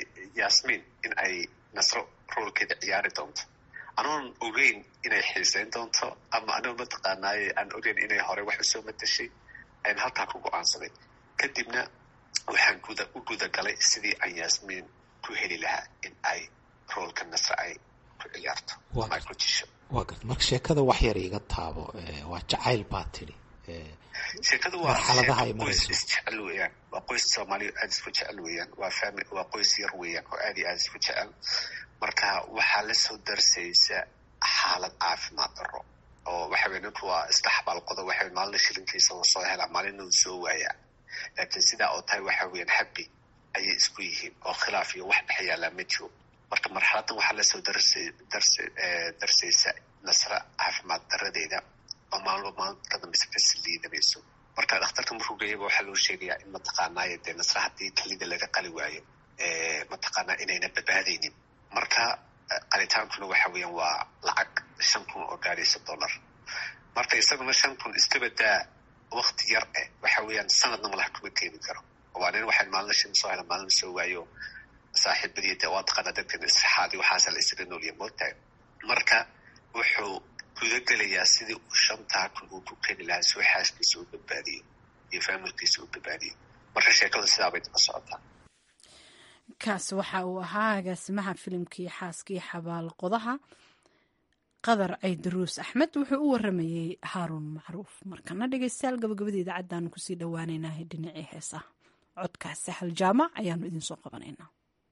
yasmin in ay nasro roolkeeda ciyaari doonto anoon ogeyn inay xiiseyn doonto ama anoo mataqaanaaye aan ogeyn inay hore wax usoo matashay ayn halkaa ku go-aansaday kadibna waxaan guda u gudagalay sidii aan yasmin ku heli lahaa in ay roolka nasre ay ku ciyaarto ama ay ku jisho waa garta marka sheekada wax yar iga taabo waa jacayl baa tidhi sheekadu waa marxaladaha ay qoys marayso isjecel weeyaan waa qoys soomaaliya aada isku jecel weeyaan waa fami waa qoys yar weeyaan oo aada iyo aada isku jecel marka waxaa lasoo darsaysa xaalad caafimaad daro oo waxa weye ninku waa iska xabaalqodo waxa weye maalina shilinkiisa uu soo helaa maalina uu soo waayaa laakiin sidaa oo tahay waxa weeyaan habi ayay isku yihiin oo khilaaf iyo wax dhex yaallaa ma jiro marka marxaladan waxaa lasoo darsay darsa darsaysa nasra caafimaad daradeeda oo maalmo maalinta ka dambeysa kasi liidanayso marka dhakhtarka markuu geeyaba waxaa loo sheegayaa in mataqaanaaye dee nasra haddii kalida laga qali waayo mataqaanaa inayna badbaadaynin marka qalitaankuna waxa weeyaan waa lacag shan kun oo gaaraysa dollar marka isaguna shan kun iska badaa wakti yar eh waxa weeyaan sanadna malaha kuma keeni karo waa nin waxay maalina shan soo hela maalina soo waayo saaxiibadii dee waa taqaanaa dadkan israxaadi waxaasa la isaga noolya moogtahay marka wuxuu gudagelayaa sidii uu shantaa kun uu ku keeni lahaa soo xaaskiisa u badbaadiyo iyo faamilkiisa u badbaadiyo marka sheekadu sidaa bay daba socotaa kaas waxa uu ahaa agaasimaha filimkii xaaskii xabaal qodaha qadar caydaruus axmed wuxuu u waramayey haaruun macruuf markana dhegeystayaal gabagabada idaacaddaanu kusii dhowaaneynah dhinacii heesaha codkaas sahal jaamac ayaanu idinsoo qabanaynaa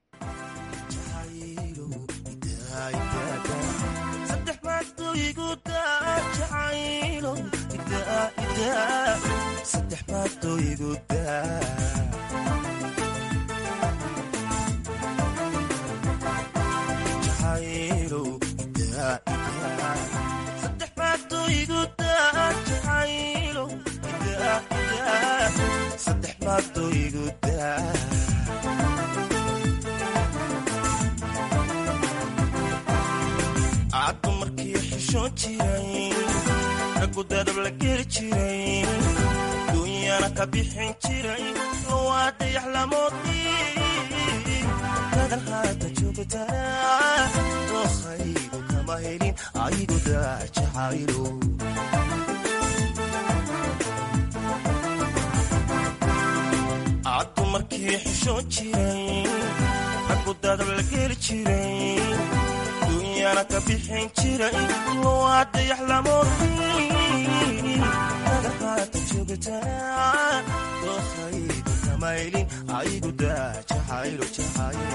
caddu markii xishoon jiray raggu dadab la geli jiray duunyana ka bixin jiray waa dayax lamoodii dadan haata joogtaa dookhaygu kama helin aygu daajacaylo caddu markii xishoon jiray raggu dadab la geli jiray duunyana ka bixin jiray waa dayax lamoodii dadan haata joogtaa dookhaygu kama helin aygu daajacaylo jacaylo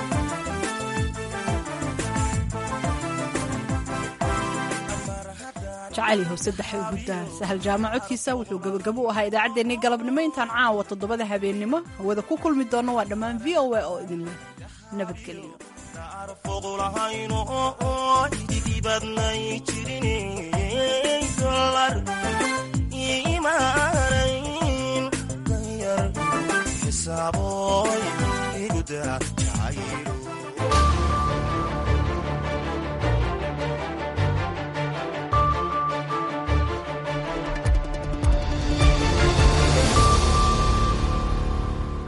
jacayl saddexa guddaa sahal jaamac codkiisa wuxuu gabagabo u ahaa idaacaddeenii galabnimo intaan caawa toddobada habeennimo hawada ku kulmi doonno waa dhammaan v o a oo idinleh nabadgelyo foqulahayno ididibadnay jirin dolar imaanayn danyar xisaaboy igudaa jacaylo